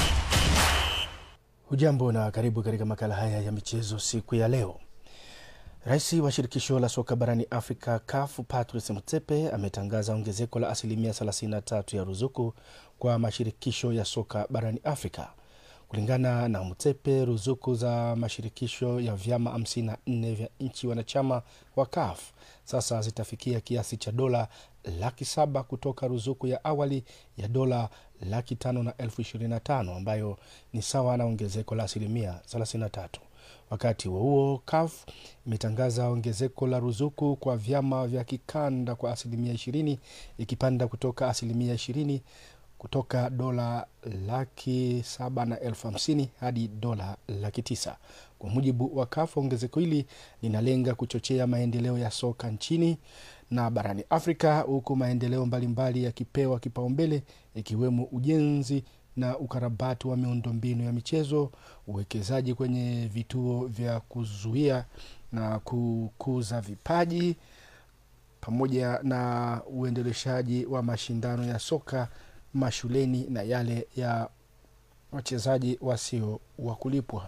Hujambo na karibu katika makala haya ya michezo siku ya leo. Rais wa shirikisho la soka barani Afrika CAF Patrice Motsepe ametangaza ongezeko la asilimia 33 ya ruzuku kwa mashirikisho ya soka barani Afrika. Kulingana na Mutsepe, ruzuku za mashirikisho ya vyama 54 vya nchi wanachama wa CAF sasa zitafikia kiasi cha dola laki saba kutoka ruzuku ya awali ya dola laki tano na elfu ishirini na tano ambayo ni sawa na ongezeko la asilimia 33. Wakati huo huo, CAF imetangaza ongezeko la ruzuku kwa vyama vya kikanda kwa asilimia 20 ikipanda kutoka asilimia 20 kutoka dola laki saba na elfu hamsini hadi dola laki tisa. Kwa mujibu wa CAF, ongezeko hili linalenga kuchochea maendeleo ya soka nchini na barani Afrika, huku maendeleo mbalimbali yakipewa kipaumbele ikiwemo ujenzi na ukarabati wa miundombinu ya michezo, uwekezaji kwenye vituo vya kuzuia na kukuza vipaji, pamoja na uendeleshaji wa mashindano ya soka mashuleni na yale ya wachezaji wasio wa kulipwa.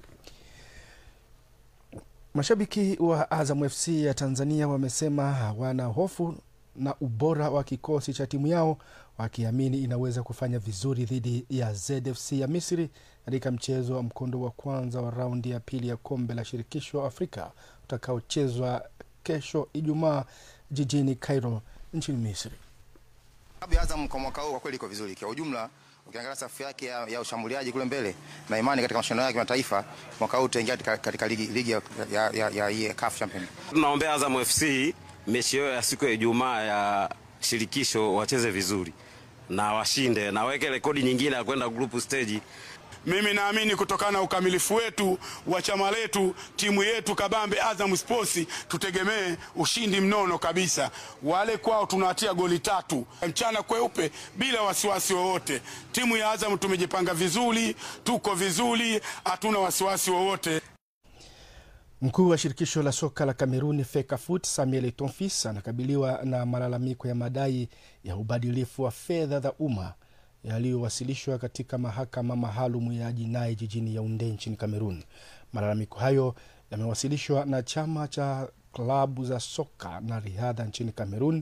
Mashabiki wa Azam FC ya Tanzania wamesema hawana hofu na ubora wa kikosi cha timu yao, wakiamini inaweza kufanya vizuri dhidi ya ZFC ya Misri katika mchezo wa mkondo wa kwanza wa raundi ya pili ya kombe la shirikisho Afrika utakaochezwa kesho Ijumaa jijini Cairo nchini Misri. Klabu ya Azam kwa mwaka huu kwa kweli iko vizuri kwa ujumla. Ukiangalia safu yake ya, ya ushambuliaji kule mbele na imani katika mashindano ya kimataifa mwaka huu utaingia katika, katika ligi, ligi ya, ya, ya, ya, ya CAF Champion. Tunaombea Azam FC mechi yao ya siku ya Ijumaa ya shirikisho wacheze vizuri na washinde na waweke rekodi nyingine ya kwenda group stage. Mimi naamini kutokana na ukamilifu wetu wa chama letu, timu yetu kabambe Azam Sports, tutegemee ushindi mnono kabisa. Wale kwao tunawatia goli tatu mchana kweupe bila wasiwasi wowote. Timu ya Azam tumejipanga vizuri, tuko vizuri, hatuna wasiwasi wowote. Mkuu wa shirikisho la soka la Kameruni FECAFOOT Samuel Tonfis anakabiliwa na malalamiko ya madai ya ubadilifu wa fedha za umma yaliyowasilishwa katika mahakama maalum ya jinai jijini Yaunde nchini Kamerun. Malalamiko hayo yamewasilishwa na chama cha klabu za soka na riadha nchini Kamerun,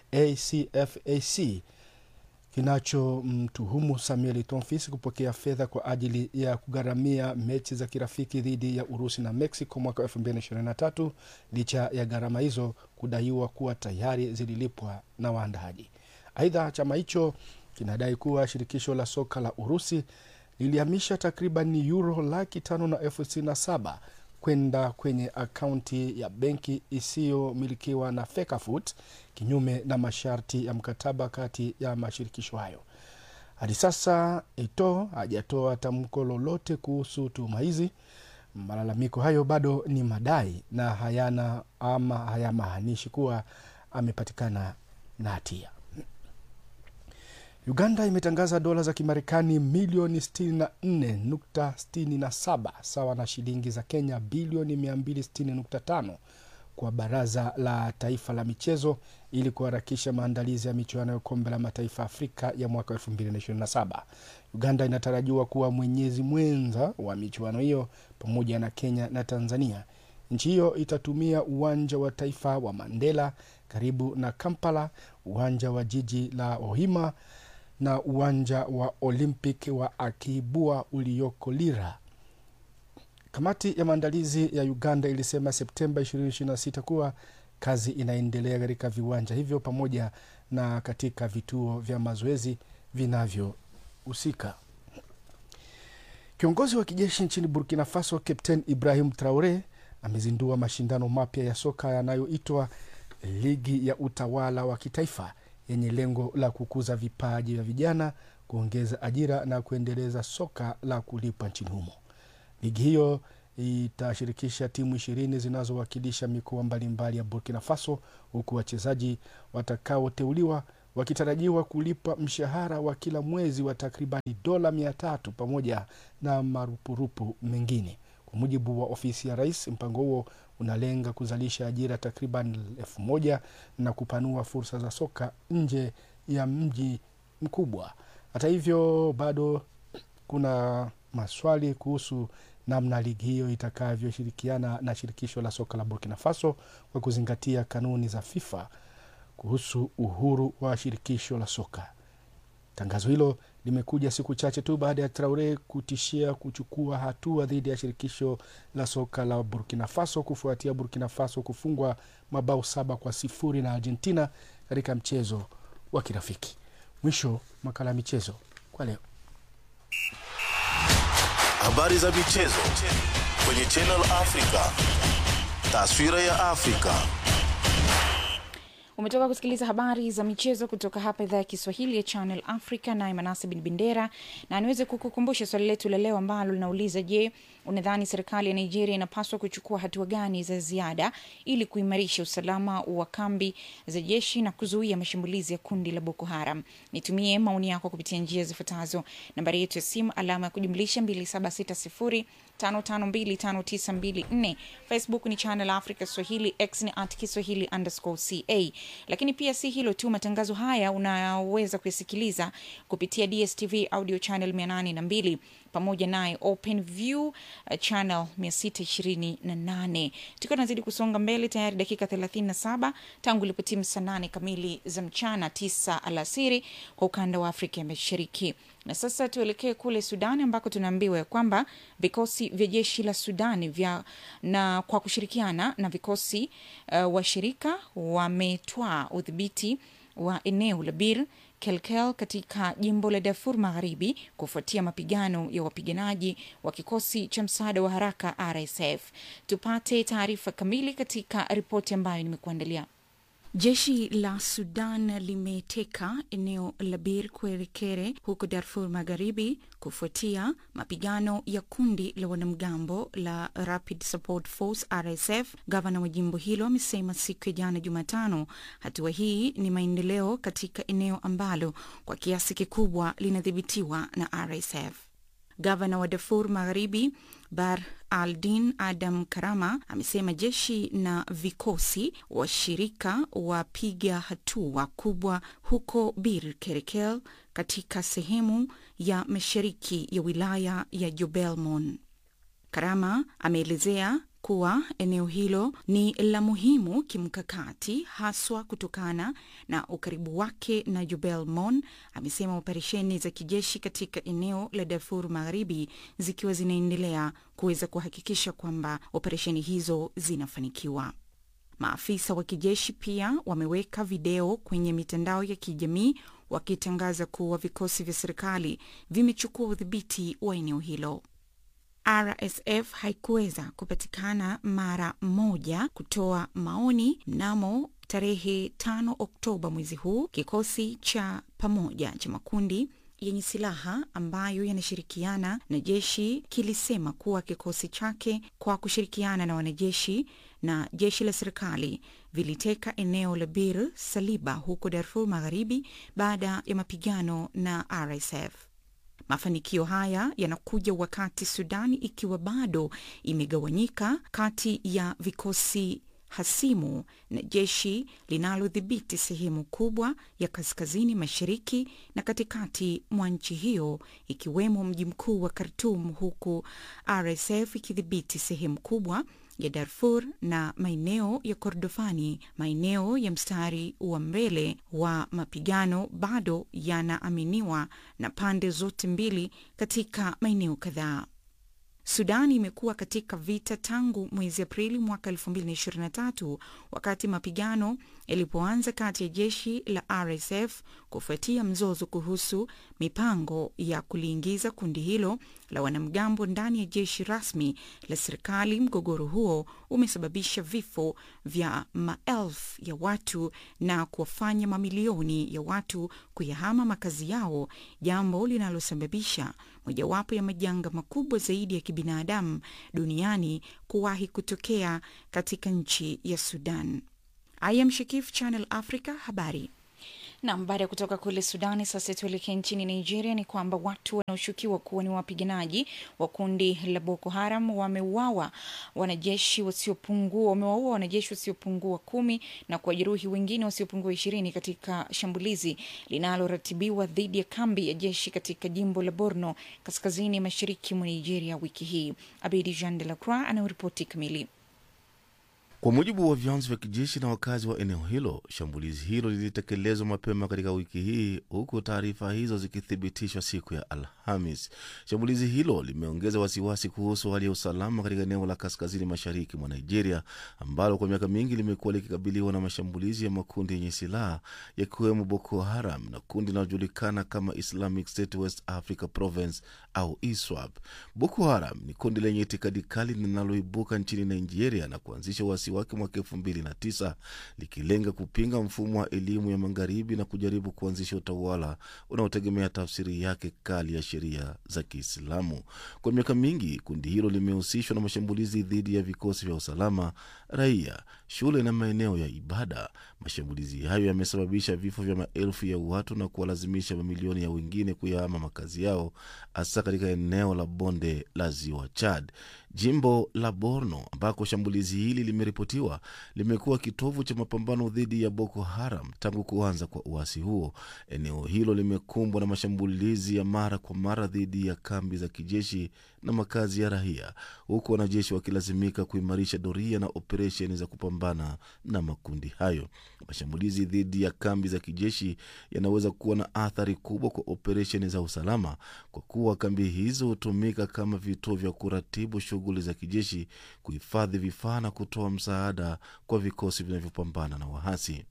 ACFAC, kinachomtuhumu Samuel Tonfis kupokea fedha kwa ajili ya kugharamia mechi za kirafiki dhidi ya Urusi na Mexico mwaka 2023 licha ya gharama hizo kudaiwa kuwa tayari zililipwa na waandaaji. Aidha, chama hicho kinadai kuwa shirikisho la soka la Urusi lilihamisha takriban euro laki tano na elfu sitini na saba kwenda kwenye akaunti ya benki isiyomilikiwa na FECAFOOT kinyume na masharti ya mkataba kati ya mashirikisho hayo. Hadi sasa Eto hajatoa tamko lolote kuhusu tuhuma hizi. Malalamiko hayo bado ni madai na hayana ama hayamaanishi kuwa amepatikana na hatia. Uganda imetangaza dola za Kimarekani milioni 64.67 sawa na shilingi za Kenya bilioni 260.5 kwa Baraza la Taifa la Michezo ili kuharakisha maandalizi ya michuano ya Kombe la Mataifa Afrika ya mwaka 2027. Uganda inatarajiwa kuwa mwenyezi mwenza wa michuano hiyo pamoja na Kenya na Tanzania. Nchi hiyo itatumia uwanja wa taifa wa Mandela karibu na Kampala, uwanja wa jiji la Ohima na uwanja wa Olympic wa Akibua ulioko Lira Kamati ya maandalizi ya Uganda ilisema Septemba 2026 kuwa kazi inaendelea katika viwanja hivyo pamoja na katika vituo vya mazoezi vinavyohusika. Kiongozi wa kijeshi nchini Burkina Faso Captain Ibrahim Traore amezindua mashindano mapya ya soka yanayoitwa Ligi ya Utawala wa Kitaifa yenye lengo la kukuza vipaji vya vijana, kuongeza ajira na kuendeleza soka la kulipa nchini humo. Ligi hiyo itashirikisha timu ishirini zinazowakilisha mikoa mbalimbali ya Burkina Faso, huku wachezaji watakaoteuliwa wakitarajiwa kulipa mshahara wa kila mwezi wa takribani dola mia tatu pamoja na marupurupu mengine. Kwa mujibu wa ofisi ya rais, mpango huo unalenga kuzalisha ajira takriban elfu moja na kupanua fursa za soka nje ya mji mkubwa. Hata hivyo, bado kuna maswali kuhusu namna ligi hiyo itakavyoshirikiana na shirikisho la soka la Burkina Faso kwa kuzingatia kanuni za FIFA kuhusu uhuru wa shirikisho la soka. Tangazo hilo limekuja siku chache tu baada ya Traore kutishia kuchukua hatua dhidi ya shirikisho la soka la Burkina Faso kufuatia Burkina Faso kufungwa mabao saba kwa sifuri na Argentina katika mchezo wa kirafiki. Mwisho makala ya michezo kwa leo. Habari za michezo kwenye Channel Africa. Taswira ya Afrika. umetoka kusikiliza habari za michezo kutoka hapa idhaa ya kiswahili ya channel africa naye manase bin bendera na niweze kukukumbusha swali letu la leo ambalo linauliza je unadhani serikali ya nigeria inapaswa kuchukua hatua gani za ziada ili kuimarisha usalama wa kambi za jeshi na kuzuia mashambulizi ya kundi la boko haram nitumie maoni yako kupitia njia zifuatazo nambari yetu ya simu alama ya kujumlisha 2760 5525924 facebook ni channel africa swahili x ni at kiswahili underscore ca lakini pia si hilo tu matangazo haya unaweza kuyasikiliza kupitia dstv audio channel 802 pamoja naye open view uh, channel 628 tukiwa tunazidi kusonga mbele tayari dakika 37 tangu ilipotimu saa 8 kamili za mchana 9 alasiri kwa ukanda wa afrika ya mashariki na sasa tuelekee kule sudani ambako tunaambiwa ya kwamba vikosi vya jeshi la sudani vya na kwa kushirikiana na vikosi uh, washirika wametwaa udhibiti wa eneo la bir kelkel katika jimbo la darfur magharibi kufuatia mapigano ya wapiganaji wa kikosi cha msaada wa haraka rsf tupate taarifa kamili katika ripoti ambayo nimekuandalia Jeshi la Sudan limeteka eneo la Bir Kuerekere huko Darfur Magharibi kufuatia mapigano ya kundi la wanamgambo la Rapid Support Force RSF. Gavana wa jimbo hilo amesema siku ya jana Jumatano hatua hii ni maendeleo katika eneo ambalo kwa kiasi kikubwa linadhibitiwa na RSF. Gavana wa Darfur Magharibi Bar Aldin Adam Karama amesema jeshi na vikosi washirika wapiga hatua kubwa huko Bir Kerekel katika sehemu ya mashariki ya wilaya ya Jobelmon. Karama ameelezea kuwa eneo hilo ni la muhimu kimkakati haswa kutokana na ukaribu wake na Jubel Mon. Amesema operesheni za kijeshi katika eneo la Darfur Magharibi zikiwa zinaendelea kuweza kuhakikisha kwamba operesheni hizo zinafanikiwa. Maafisa wa kijeshi pia wameweka video kwenye mitandao ya kijamii wakitangaza kuwa vikosi vya serikali vimechukua udhibiti wa eneo hilo. RSF haikuweza kupatikana mara moja kutoa maoni mnamo tarehe 5 Oktoba mwezi huu. Kikosi cha pamoja cha makundi yenye silaha ambayo yanashirikiana na jeshi kilisema kuwa kikosi chake kwa kushirikiana na wanajeshi na jeshi la serikali viliteka eneo la Bir Saliba huko Darfur Magharibi baada ya mapigano na RSF. Mafanikio haya yanakuja wakati Sudani ikiwa bado imegawanyika kati ya vikosi hasimu na jeshi linalodhibiti sehemu kubwa ya kaskazini mashariki na katikati mwa nchi hiyo ikiwemo mji mkuu wa Khartoum, huku RSF ikidhibiti sehemu kubwa ya Darfur na maeneo ya Kordofani. Maeneo ya mstari wa mbele wa mapigano bado yanaaminiwa na pande zote mbili katika maeneo kadhaa. Sudan imekuwa katika vita tangu mwezi Aprili mwaka 2023 wakati mapigano yalipoanza kati ya jeshi la RSF kufuatia mzozo kuhusu mipango ya kuliingiza kundi hilo la wanamgambo ndani ya jeshi rasmi la serikali. Mgogoro huo umesababisha vifo vya maelfu ya watu na kuwafanya mamilioni ya watu kuyahama makazi yao, jambo linalosababisha mojawapo ya majanga makubwa zaidi ya kibinadamu duniani kuwahi kutokea katika nchi ya Sudan. I am Shakif, Channel Africa, habari. Nam, baada ya kutoka kule Sudani, sasa tuelekee nchini Nigeria. Ni kwamba watu wanaoshukiwa kuwa ni wapiganaji wa kundi la Boko Haram wameuawa wanajeshi wasiopungua wamewaua wanajeshi wasiopungua kumi na kuwajeruhi wengine wasiopungua ishirini katika shambulizi linaloratibiwa dhidi ya kambi ya jeshi katika jimbo la Borno, kaskazini mashariki mwa Nigeria wiki hii. Abedi Jean de la Croix anayoripoti kamili. Kwa mujibu wa vyanzo vya kijeshi na wakazi wa eneo hilo, shambulizi hilo lilitekelezwa mapema katika wiki hii, huku taarifa hizo zikithibitishwa siku ya Alhamis. Shambulizi hilo limeongeza wasiwasi kuhusu hali ya usalama katika eneo la kaskazini mashariki mwa Nigeria, ambalo kwa miaka mingi limekuwa likikabiliwa na mashambulizi ya makundi yenye silaha yakiwemo Boko Haram na kundi linalojulikana kama Islamic State West Africa Province au ISWAP. Boko Haram ni kundi lenye itikadi kali linaloibuka nchini Nigeria na kuanzisha wasi wake mwaka elfu mbili na tisa likilenga kupinga mfumo wa elimu ya magharibi na kujaribu kuanzisha utawala unaotegemea tafsiri yake kali ya sheria za Kiislamu. Kwa miaka mingi kundi hilo limehusishwa na mashambulizi dhidi ya vikosi vya usalama, raia, shule na maeneo ya ibada. Mashambulizi hayo yamesababisha vifo vya maelfu ya watu na kuwalazimisha mamilioni ya wengine kuyahama makazi yao, hasa katika eneo la bonde la ziwa Chad. Jimbo la Borno ambako shambulizi hili limeripotiwa limekuwa kitovu cha mapambano dhidi ya Boko Haram tangu kuanza kwa uasi huo. Eneo hilo limekumbwa na mashambulizi ya mara kwa mara dhidi ya kambi za kijeshi na makazi ya raia, huku wanajeshi wakilazimika kuimarisha doria na operesheni za kupambana na makundi hayo. Mashambulizi dhidi ya kambi za kijeshi yanaweza kuwa na athari kubwa kwa operesheni za usalama, kwa kuwa kambi hizo hutumika kama vituo vya kuratibu shughuli za kijeshi, kuhifadhi vifaa na kutoa msaada kwa vikosi vinavyopambana na wahasi.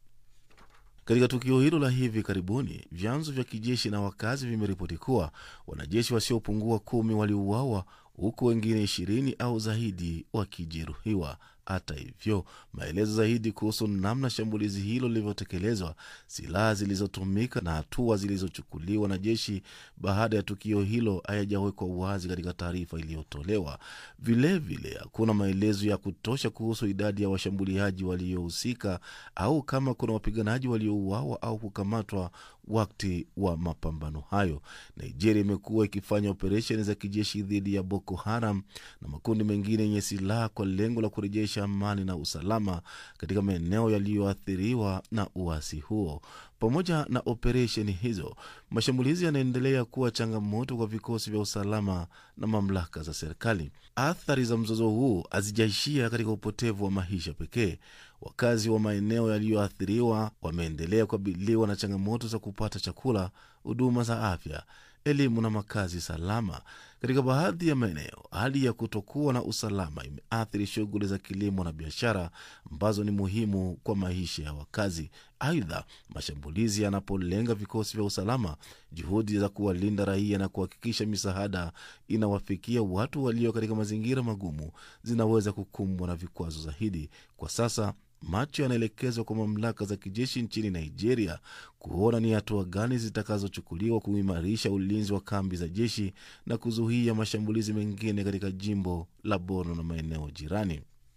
Katika tukio hilo la hivi karibuni, vyanzo vya kijeshi na wakazi vimeripoti kuwa wanajeshi wasiopungua kumi waliuawa huku wengine ishirini au zaidi wakijeruhiwa. Hata hivyo, maelezo zaidi kuhusu namna shambulizi hilo lilivyotekelezwa, silaha zilizotumika na hatua zilizochukuliwa na jeshi baada ya tukio hilo hayajawekwa wazi katika taarifa iliyotolewa. Vilevile, hakuna maelezo ya kutosha kuhusu idadi ya washambuliaji waliohusika au kama kuna wapiganaji waliouawa au kukamatwa wakati wa mapambano hayo. Nigeria imekuwa ikifanya operesheni za kijeshi dhidi ya Boko Haram na makundi mengine yenye silaha kwa lengo la kurejesha amani na usalama katika maeneo yaliyoathiriwa na uasi huo. Pamoja na operesheni hizo, mashambulizi yanaendelea kuwa changamoto kwa vikosi vya usalama na mamlaka za serikali. Athari za mzozo huu hazijaishia katika upotevu wa maisha pekee. Wakazi wa maeneo yaliyoathiriwa wameendelea kukabiliwa na changamoto za kupata chakula, huduma za afya, elimu na makazi salama. Katika baadhi ya maeneo, hali ya kutokuwa na usalama imeathiri shughuli za kilimo na biashara ambazo ni muhimu kwa maisha ya wakazi. Aidha, mashambulizi yanapolenga vikosi vya usalama, juhudi za kuwalinda raia na kuhakikisha misaada inawafikia watu walio katika mazingira magumu zinaweza kukumbwa na vikwazo zaidi. Kwa sasa macho yanaelekezwa kwa mamlaka za kijeshi nchini Nigeria kuona ni hatua gani zitakazochukuliwa kuimarisha ulinzi wa kambi za jeshi na kuzuia mashambulizi mengine katika jimbo la Borno na maeneo jirani.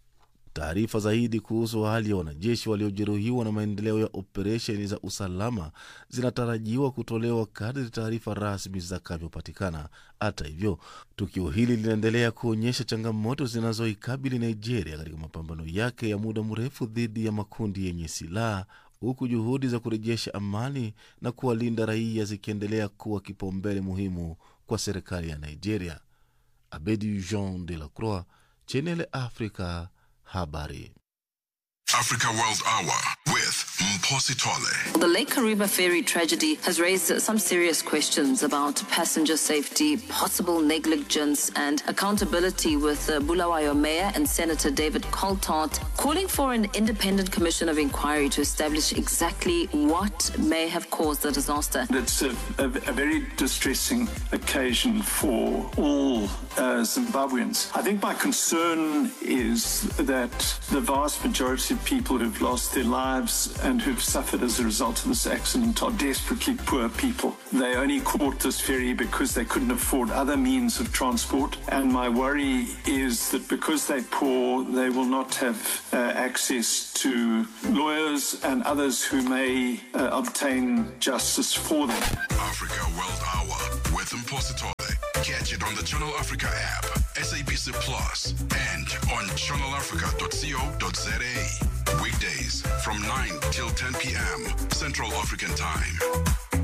Taarifa zaidi kuhusu hali ya wanajeshi waliojeruhiwa na maendeleo ya operesheni za usalama zinatarajiwa kutolewa kadri taarifa rasmi zitakavyopatikana. Hata hivyo, tukio hili linaendelea kuonyesha changamoto zinazoikabili Nigeria katika mapambano yake ya muda mrefu dhidi ya makundi yenye silaha huku juhudi za kurejesha amani na kuwalinda raia zikiendelea kuwa kipaumbele muhimu kwa serikali ya Nigeria. Abedi Jean de la Croix, Channel Africa, habari. Africa World Hour with Mpositole. The Lake Kariba ferry tragedy has raised uh, some serious questions about passenger safety, possible negligence, and accountability. With uh, Bulawayo Mayor and Senator David Coltart calling for an independent commission of inquiry to establish exactly what may have caused the disaster. It's a, a, a very distressing occasion for all uh, Zimbabweans. I think my concern is that the vast majority of people who've lost their lives and who've suffered as a result of this accident are desperately poor people. They only caught this ferry because they couldn't afford other means of transport. And my worry is that because they're poor, they will not have uh, access to lawyers and others who may uh, obtain justice for them. Africa World Hour with Mpositole. Catch it on the Channel Africa app, SABC Plus, and on channelafrica.co.za. Weekdays from 9 till 10 p.m. Central African Time.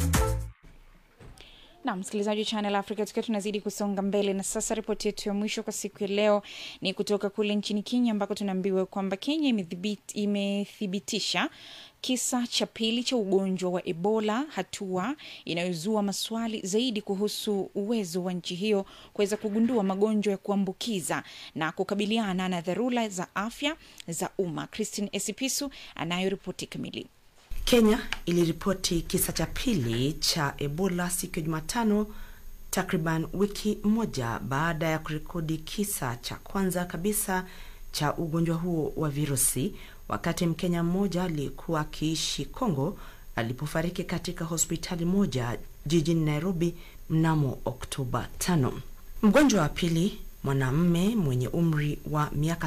na msikilizaji wa channel africa tukiwa tunazidi kusonga mbele na sasa ripoti yetu ya mwisho kwa siku ya leo ni kutoka kule nchini kenya ambako tunaambiwa kwamba kenya imethibit- imethibitisha kisa cha pili cha ugonjwa wa ebola hatua inayozua maswali zaidi kuhusu uwezo wa nchi hiyo kuweza kugundua magonjwa ya kuambukiza na kukabiliana na dharura za afya za umma christine esipisu anayo ripoti kamili Kenya iliripoti kisa cha pili cha Ebola siku ya Jumatano, takriban wiki moja baada ya kurekodi kisa cha kwanza kabisa cha ugonjwa huo wa virusi, wakati Mkenya mmoja aliyekuwa akiishi Kongo alipofariki katika hospitali moja jijini Nairobi mnamo Oktoba 5. Mgonjwa wa pili mwanamme mwenye umri wa miaka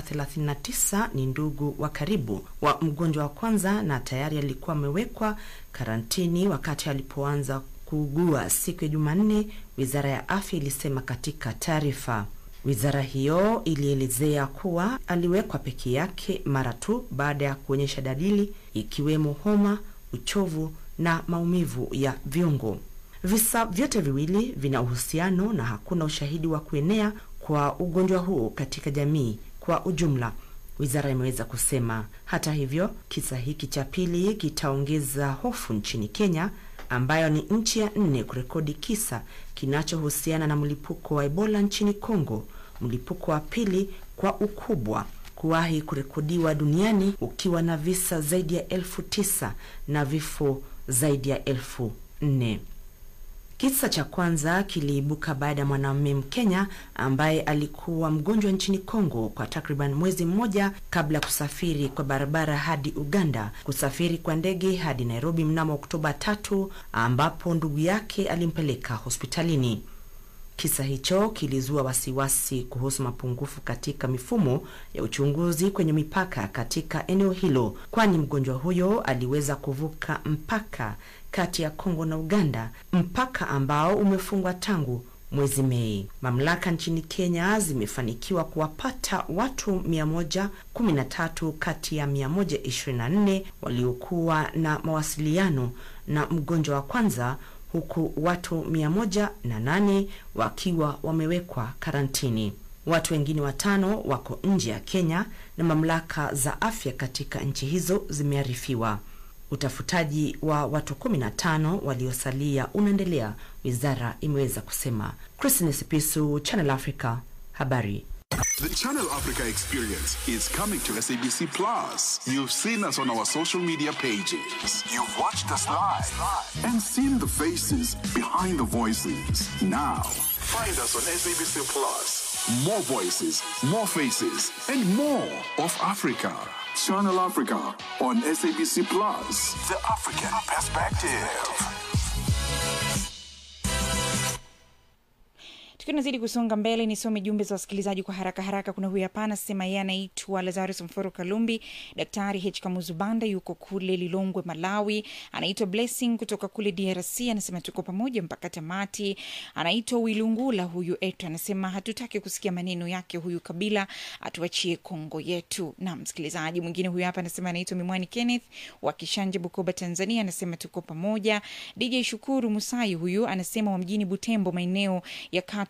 39 ni ndugu wa karibu wa mgonjwa wa kwanza na tayari alikuwa amewekwa karantini wakati alipoanza kuugua siku ya Jumanne, wizara ya afya ilisema katika taarifa. Wizara hiyo ilielezea kuwa aliwekwa peke yake mara tu baada ya kuonyesha dalili ikiwemo homa, uchovu na maumivu ya viungo. Visa vyote viwili vina uhusiano na hakuna ushahidi wa kuenea kwa ugonjwa huo katika jamii kwa ujumla, wizara imeweza kusema. Hata hivyo, kisa hiki cha pili kitaongeza hofu nchini Kenya, ambayo ni nchi ya nne kurekodi kisa kinachohusiana na mlipuko wa Ebola nchini Kongo, mlipuko wa pili kwa ukubwa kuwahi kurekodiwa duniani ukiwa na visa zaidi ya elfu tisa na vifo zaidi ya elfu nne. Kisa cha kwanza kiliibuka baada ya mwanamume Mkenya ambaye alikuwa mgonjwa nchini Kongo kwa takriban mwezi mmoja kabla ya kusafiri kwa barabara hadi Uganda, kusafiri kwa ndege hadi Nairobi mnamo Oktoba tatu, ambapo ndugu yake alimpeleka hospitalini. Kisa hicho kilizua wasiwasi kuhusu mapungufu katika mifumo ya uchunguzi kwenye mipaka katika eneo hilo, kwani mgonjwa huyo aliweza kuvuka mpaka kati ya Kongo na Uganda, mpaka ambao umefungwa tangu mwezi Mei. Mamlaka nchini Kenya zimefanikiwa kuwapata watu 113 kati ya 124 waliokuwa na mawasiliano na mgonjwa wa kwanza huku watu 108 wakiwa wamewekwa karantini. Watu wengine watano wako nje ya Kenya na mamlaka za afya katika nchi hizo zimearifiwa. Utafutaji wa watu 15 waliosalia unaendelea, wizara imeweza kusema. Christine Sipisu, Channel Africa, habari. The Channel Africa experience is coming to SABC Plus. You've seen us on our social media pages. You've watched us live and seen the faces behind the voices. Now, find us on SABC Plus. More voices, more faces, and more of Africa. Channel Africa on SABC Plus. The African perspective. tukiwa nazidi kusonga mbele nisome jumbe za wasikilizaji kwa haraka haraka kuna huyu hapa anasema yeye anaitwa lazarus mforo kalumbi daktari h kamuzubanda yuko kule lilongwe malawi anaitwa blessing kutoka kule drc anasema tuko pamoja mpaka tamati anaitwa wilungula huyu etu anasema hatutaki kusikia maneno yake huyu kabila atuachie kongo yetu na msikilizaji mwingine huyu hapa anasema anaitwa mimwani kenneth wa kishanje bukoba tanzania anasema tuko pamoja dj shukuru musai huyu anasema wa mjini butembo maeneo ya katu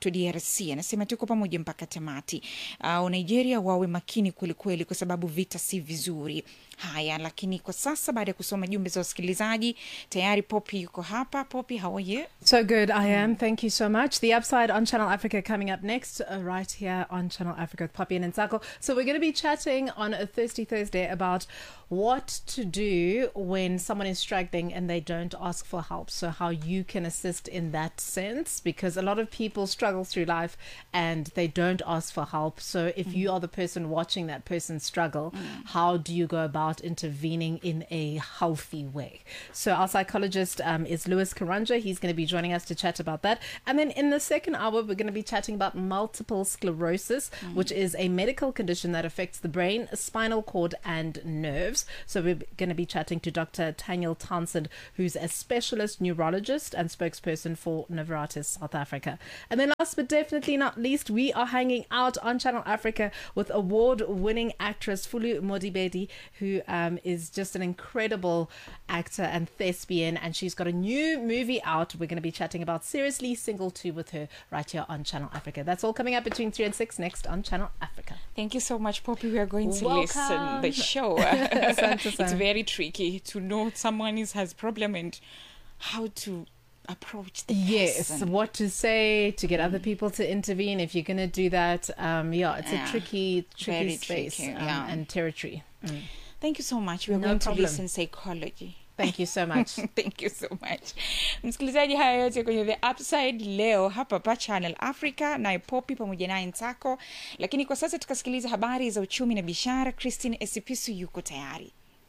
Chato, DRC, anasema tuko pamoja mpaka tamati. Uh, Nigeria wawe makini kwelikweli, kwa sababu vita si vizuri. Haya, lakini kwa sasa baada ya kusoma jumbe za wasikilizaji tayari Poppy yuko hapa. Poppy, how are you? So good, I am. Thank you so much. The Upside on Channel Africa coming up next, uh, right here on Channel Africa with Poppy and Nsako. So we're going to be chatting on a Thirsty Thursday about what to do when someone is struggling and they don't ask for help. So how you can assist in that sense, because a lot of people struggle through life and they don't ask for help. So if you are the person watching that person struggle, how do you go about intervening in a healthy way? So our psychologist um, is Lewis Karanja. He's going to be joining us to chat about that. And then in the second hour, we're going to be chatting about multiple sclerosis, which is a medical condition that affects the brain, spinal cord, and nerves. So we're going to be chatting to Dr. Daniel Townsend, who's a specialist neurologist and spokesperson for Novartis South Africa. And then last but definitely not least, we are hanging out on Channel Africa with award-winning actress Fulu Modibedi, who um, is just an incredible actor and thespian, and she's got a new movie out. We're going to be chatting about Seriously Single 2 with her right here on Channel Africa. That's all coming up between 3 and 6 next on Channel Africa. Thank you so much, Poppy. We are going to Welcome. listen the show. Asante it's sana. very tricky to know someone is has problem and how to approach the Yes, person. what to say to get other people to intervene if you're going to do that. Um, yeah, it's Yeah. a tricky, tricky Very space tricky, um, yeah. and territory. Mm. Thank you so much. We are No going problem. to listen psychology. Thank you so much. Thank you so much. Msikilizaji, haya yote kwenye The Upside leo hapa pa Channel Africa, naye Poppy pamoja naye Nsako. Lakini kwa sasa tukasikiliza habari za uchumi na biashara. Christine Esipisu yuko tayari.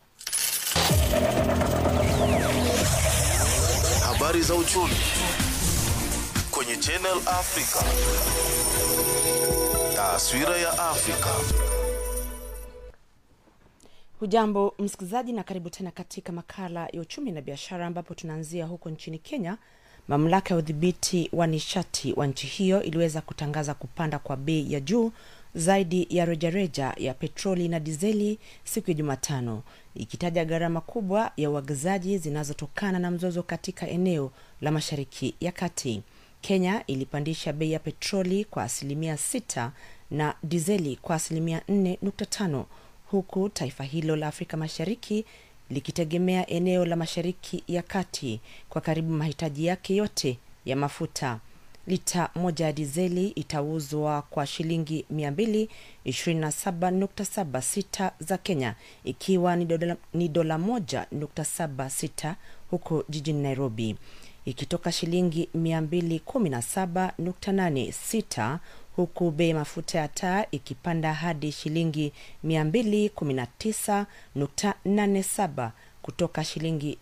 Habari za uchumi kwenye Channel Africa. Taswira ya Afrika. Hujambo msikilizaji, na karibu tena katika makala ya uchumi na biashara, ambapo tunaanzia huko nchini Kenya. Mamlaka ya udhibiti wa nishati wa nchi hiyo iliweza kutangaza kupanda kwa bei ya juu zaidi ya rejareja ya petroli na dizeli siku ya Jumatano, ikitaja gharama kubwa ya uagizaji zinazotokana na mzozo katika eneo la Mashariki ya Kati. Kenya ilipandisha bei ya petroli kwa asilimia sita na dizeli kwa asilimia 4.5 huku taifa hilo la Afrika Mashariki likitegemea eneo la Mashariki ya Kati kwa karibu mahitaji yake yote ya mafuta. Lita moja ya dizeli itauzwa kwa shilingi 227.76 za Kenya, ikiwa ni dola, ni dola moja nukta saba sita huko jijini Nairobi, ikitoka shilingi 217.86 huku bei ya mafuta ya taa ikipanda hadi shilingi 219.87 kutoka shilingi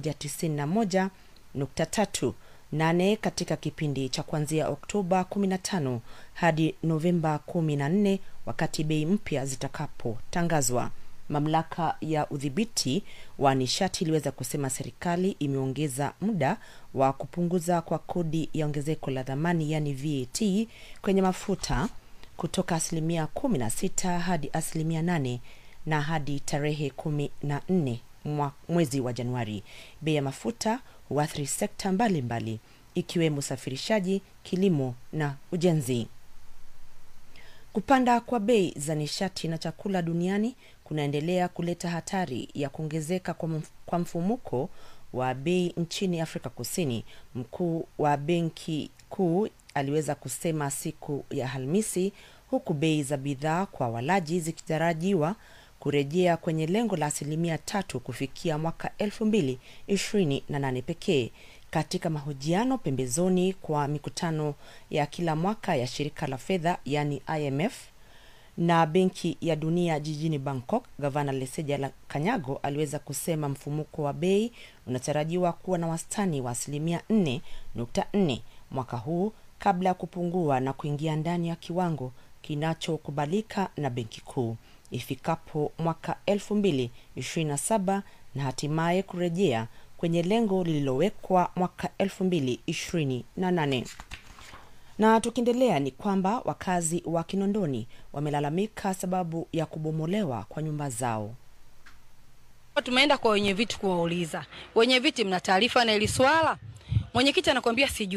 191.38 katika kipindi cha kuanzia Oktoba 15 hadi Novemba 14 wakati bei mpya zitakapotangazwa. Mamlaka ya udhibiti wa nishati iliweza kusema serikali imeongeza muda wa kupunguza kwa kodi ya ongezeko la dhamani yani VAT kwenye mafuta kutoka asilimia 16 hadi asilimia 8 na hadi tarehe kumi na nne mwa- mwezi wa Januari. Bei ya mafuta huathiri sekta mbalimbali ikiwemo usafirishaji, kilimo na ujenzi. Kupanda kwa bei za nishati na chakula duniani kunaendelea kuleta hatari ya kuongezeka kwa mf- kwa mfumuko wa bei nchini Afrika Kusini. Mkuu wa benki kuu aliweza kusema siku ya Alhamisi, huku bei za bidhaa kwa walaji zikitarajiwa kurejea kwenye lengo la asilimia tatu kufikia mwaka elfu mbili ishirini na nane pekee. Katika mahojiano pembezoni kwa mikutano ya kila mwaka ya shirika la fedha yani IMF na benki ya dunia jijini Bangkok, gavana Leseja la Kanyago aliweza kusema mfumuko wa bei unatarajiwa kuwa na wastani wa asilimia 4.4 mwaka huu kabla ya kupungua na kuingia ndani ya kiwango kinachokubalika na benki kuu ifikapo mwaka 2027 na hatimaye kurejea kwenye lengo lililowekwa mwaka 2028 na tukiendelea ni kwamba wakazi wa Kinondoni wamelalamika sababu ya kubomolewa kwa nyumba zao. Tumeenda kwa wenye viti kuwauliza, wenye viti, mna taarifa na hili swala? Mwenyekiti anakwambia sijui,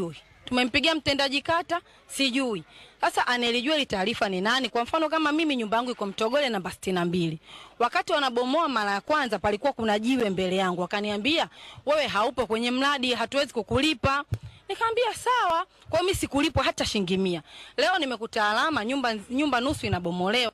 tumempigia mtendaji kata, sijui. Sasa anelijua ile taarifa ni nani? Kwa mfano kama mimi nyumba yangu iko Mtogole namba sitini na mbili. Wakati wanabomoa mara ya kwanza palikuwa kuna jiwe mbele yangu, wakaniambia wewe haupo kwenye mradi, hatuwezi kukulipa. Nikamwambia sawa, kwa hiyo mimi sikulipwa hata shilingi mia. Leo nimekuta alama nyumba, nyumba nusu inabomolewa.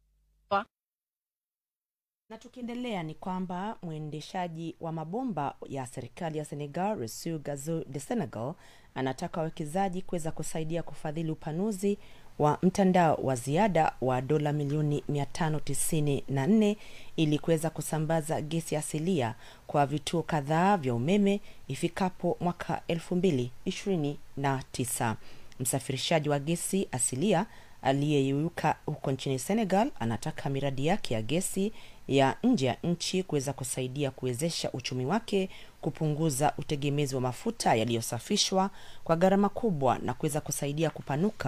Na tukiendelea ni kwamba mwendeshaji wa mabomba ya serikali ya Senegal, Rossou Gazo de Senegal, anataka wawekezaji kuweza kusaidia kufadhili upanuzi wa mtandao wa ziada wa dola milioni 594 ili kuweza kusambaza gesi asilia kwa vituo kadhaa vya umeme ifikapo mwaka 2029. Msafirishaji wa gesi asilia aliyeyuka huko nchini Senegal anataka miradi yake ya gesi ya nje ya nchi kuweza kusaidia kuwezesha uchumi wake kupunguza utegemezi wa mafuta yaliyosafishwa kwa gharama kubwa na kuweza kusaidia kupanuka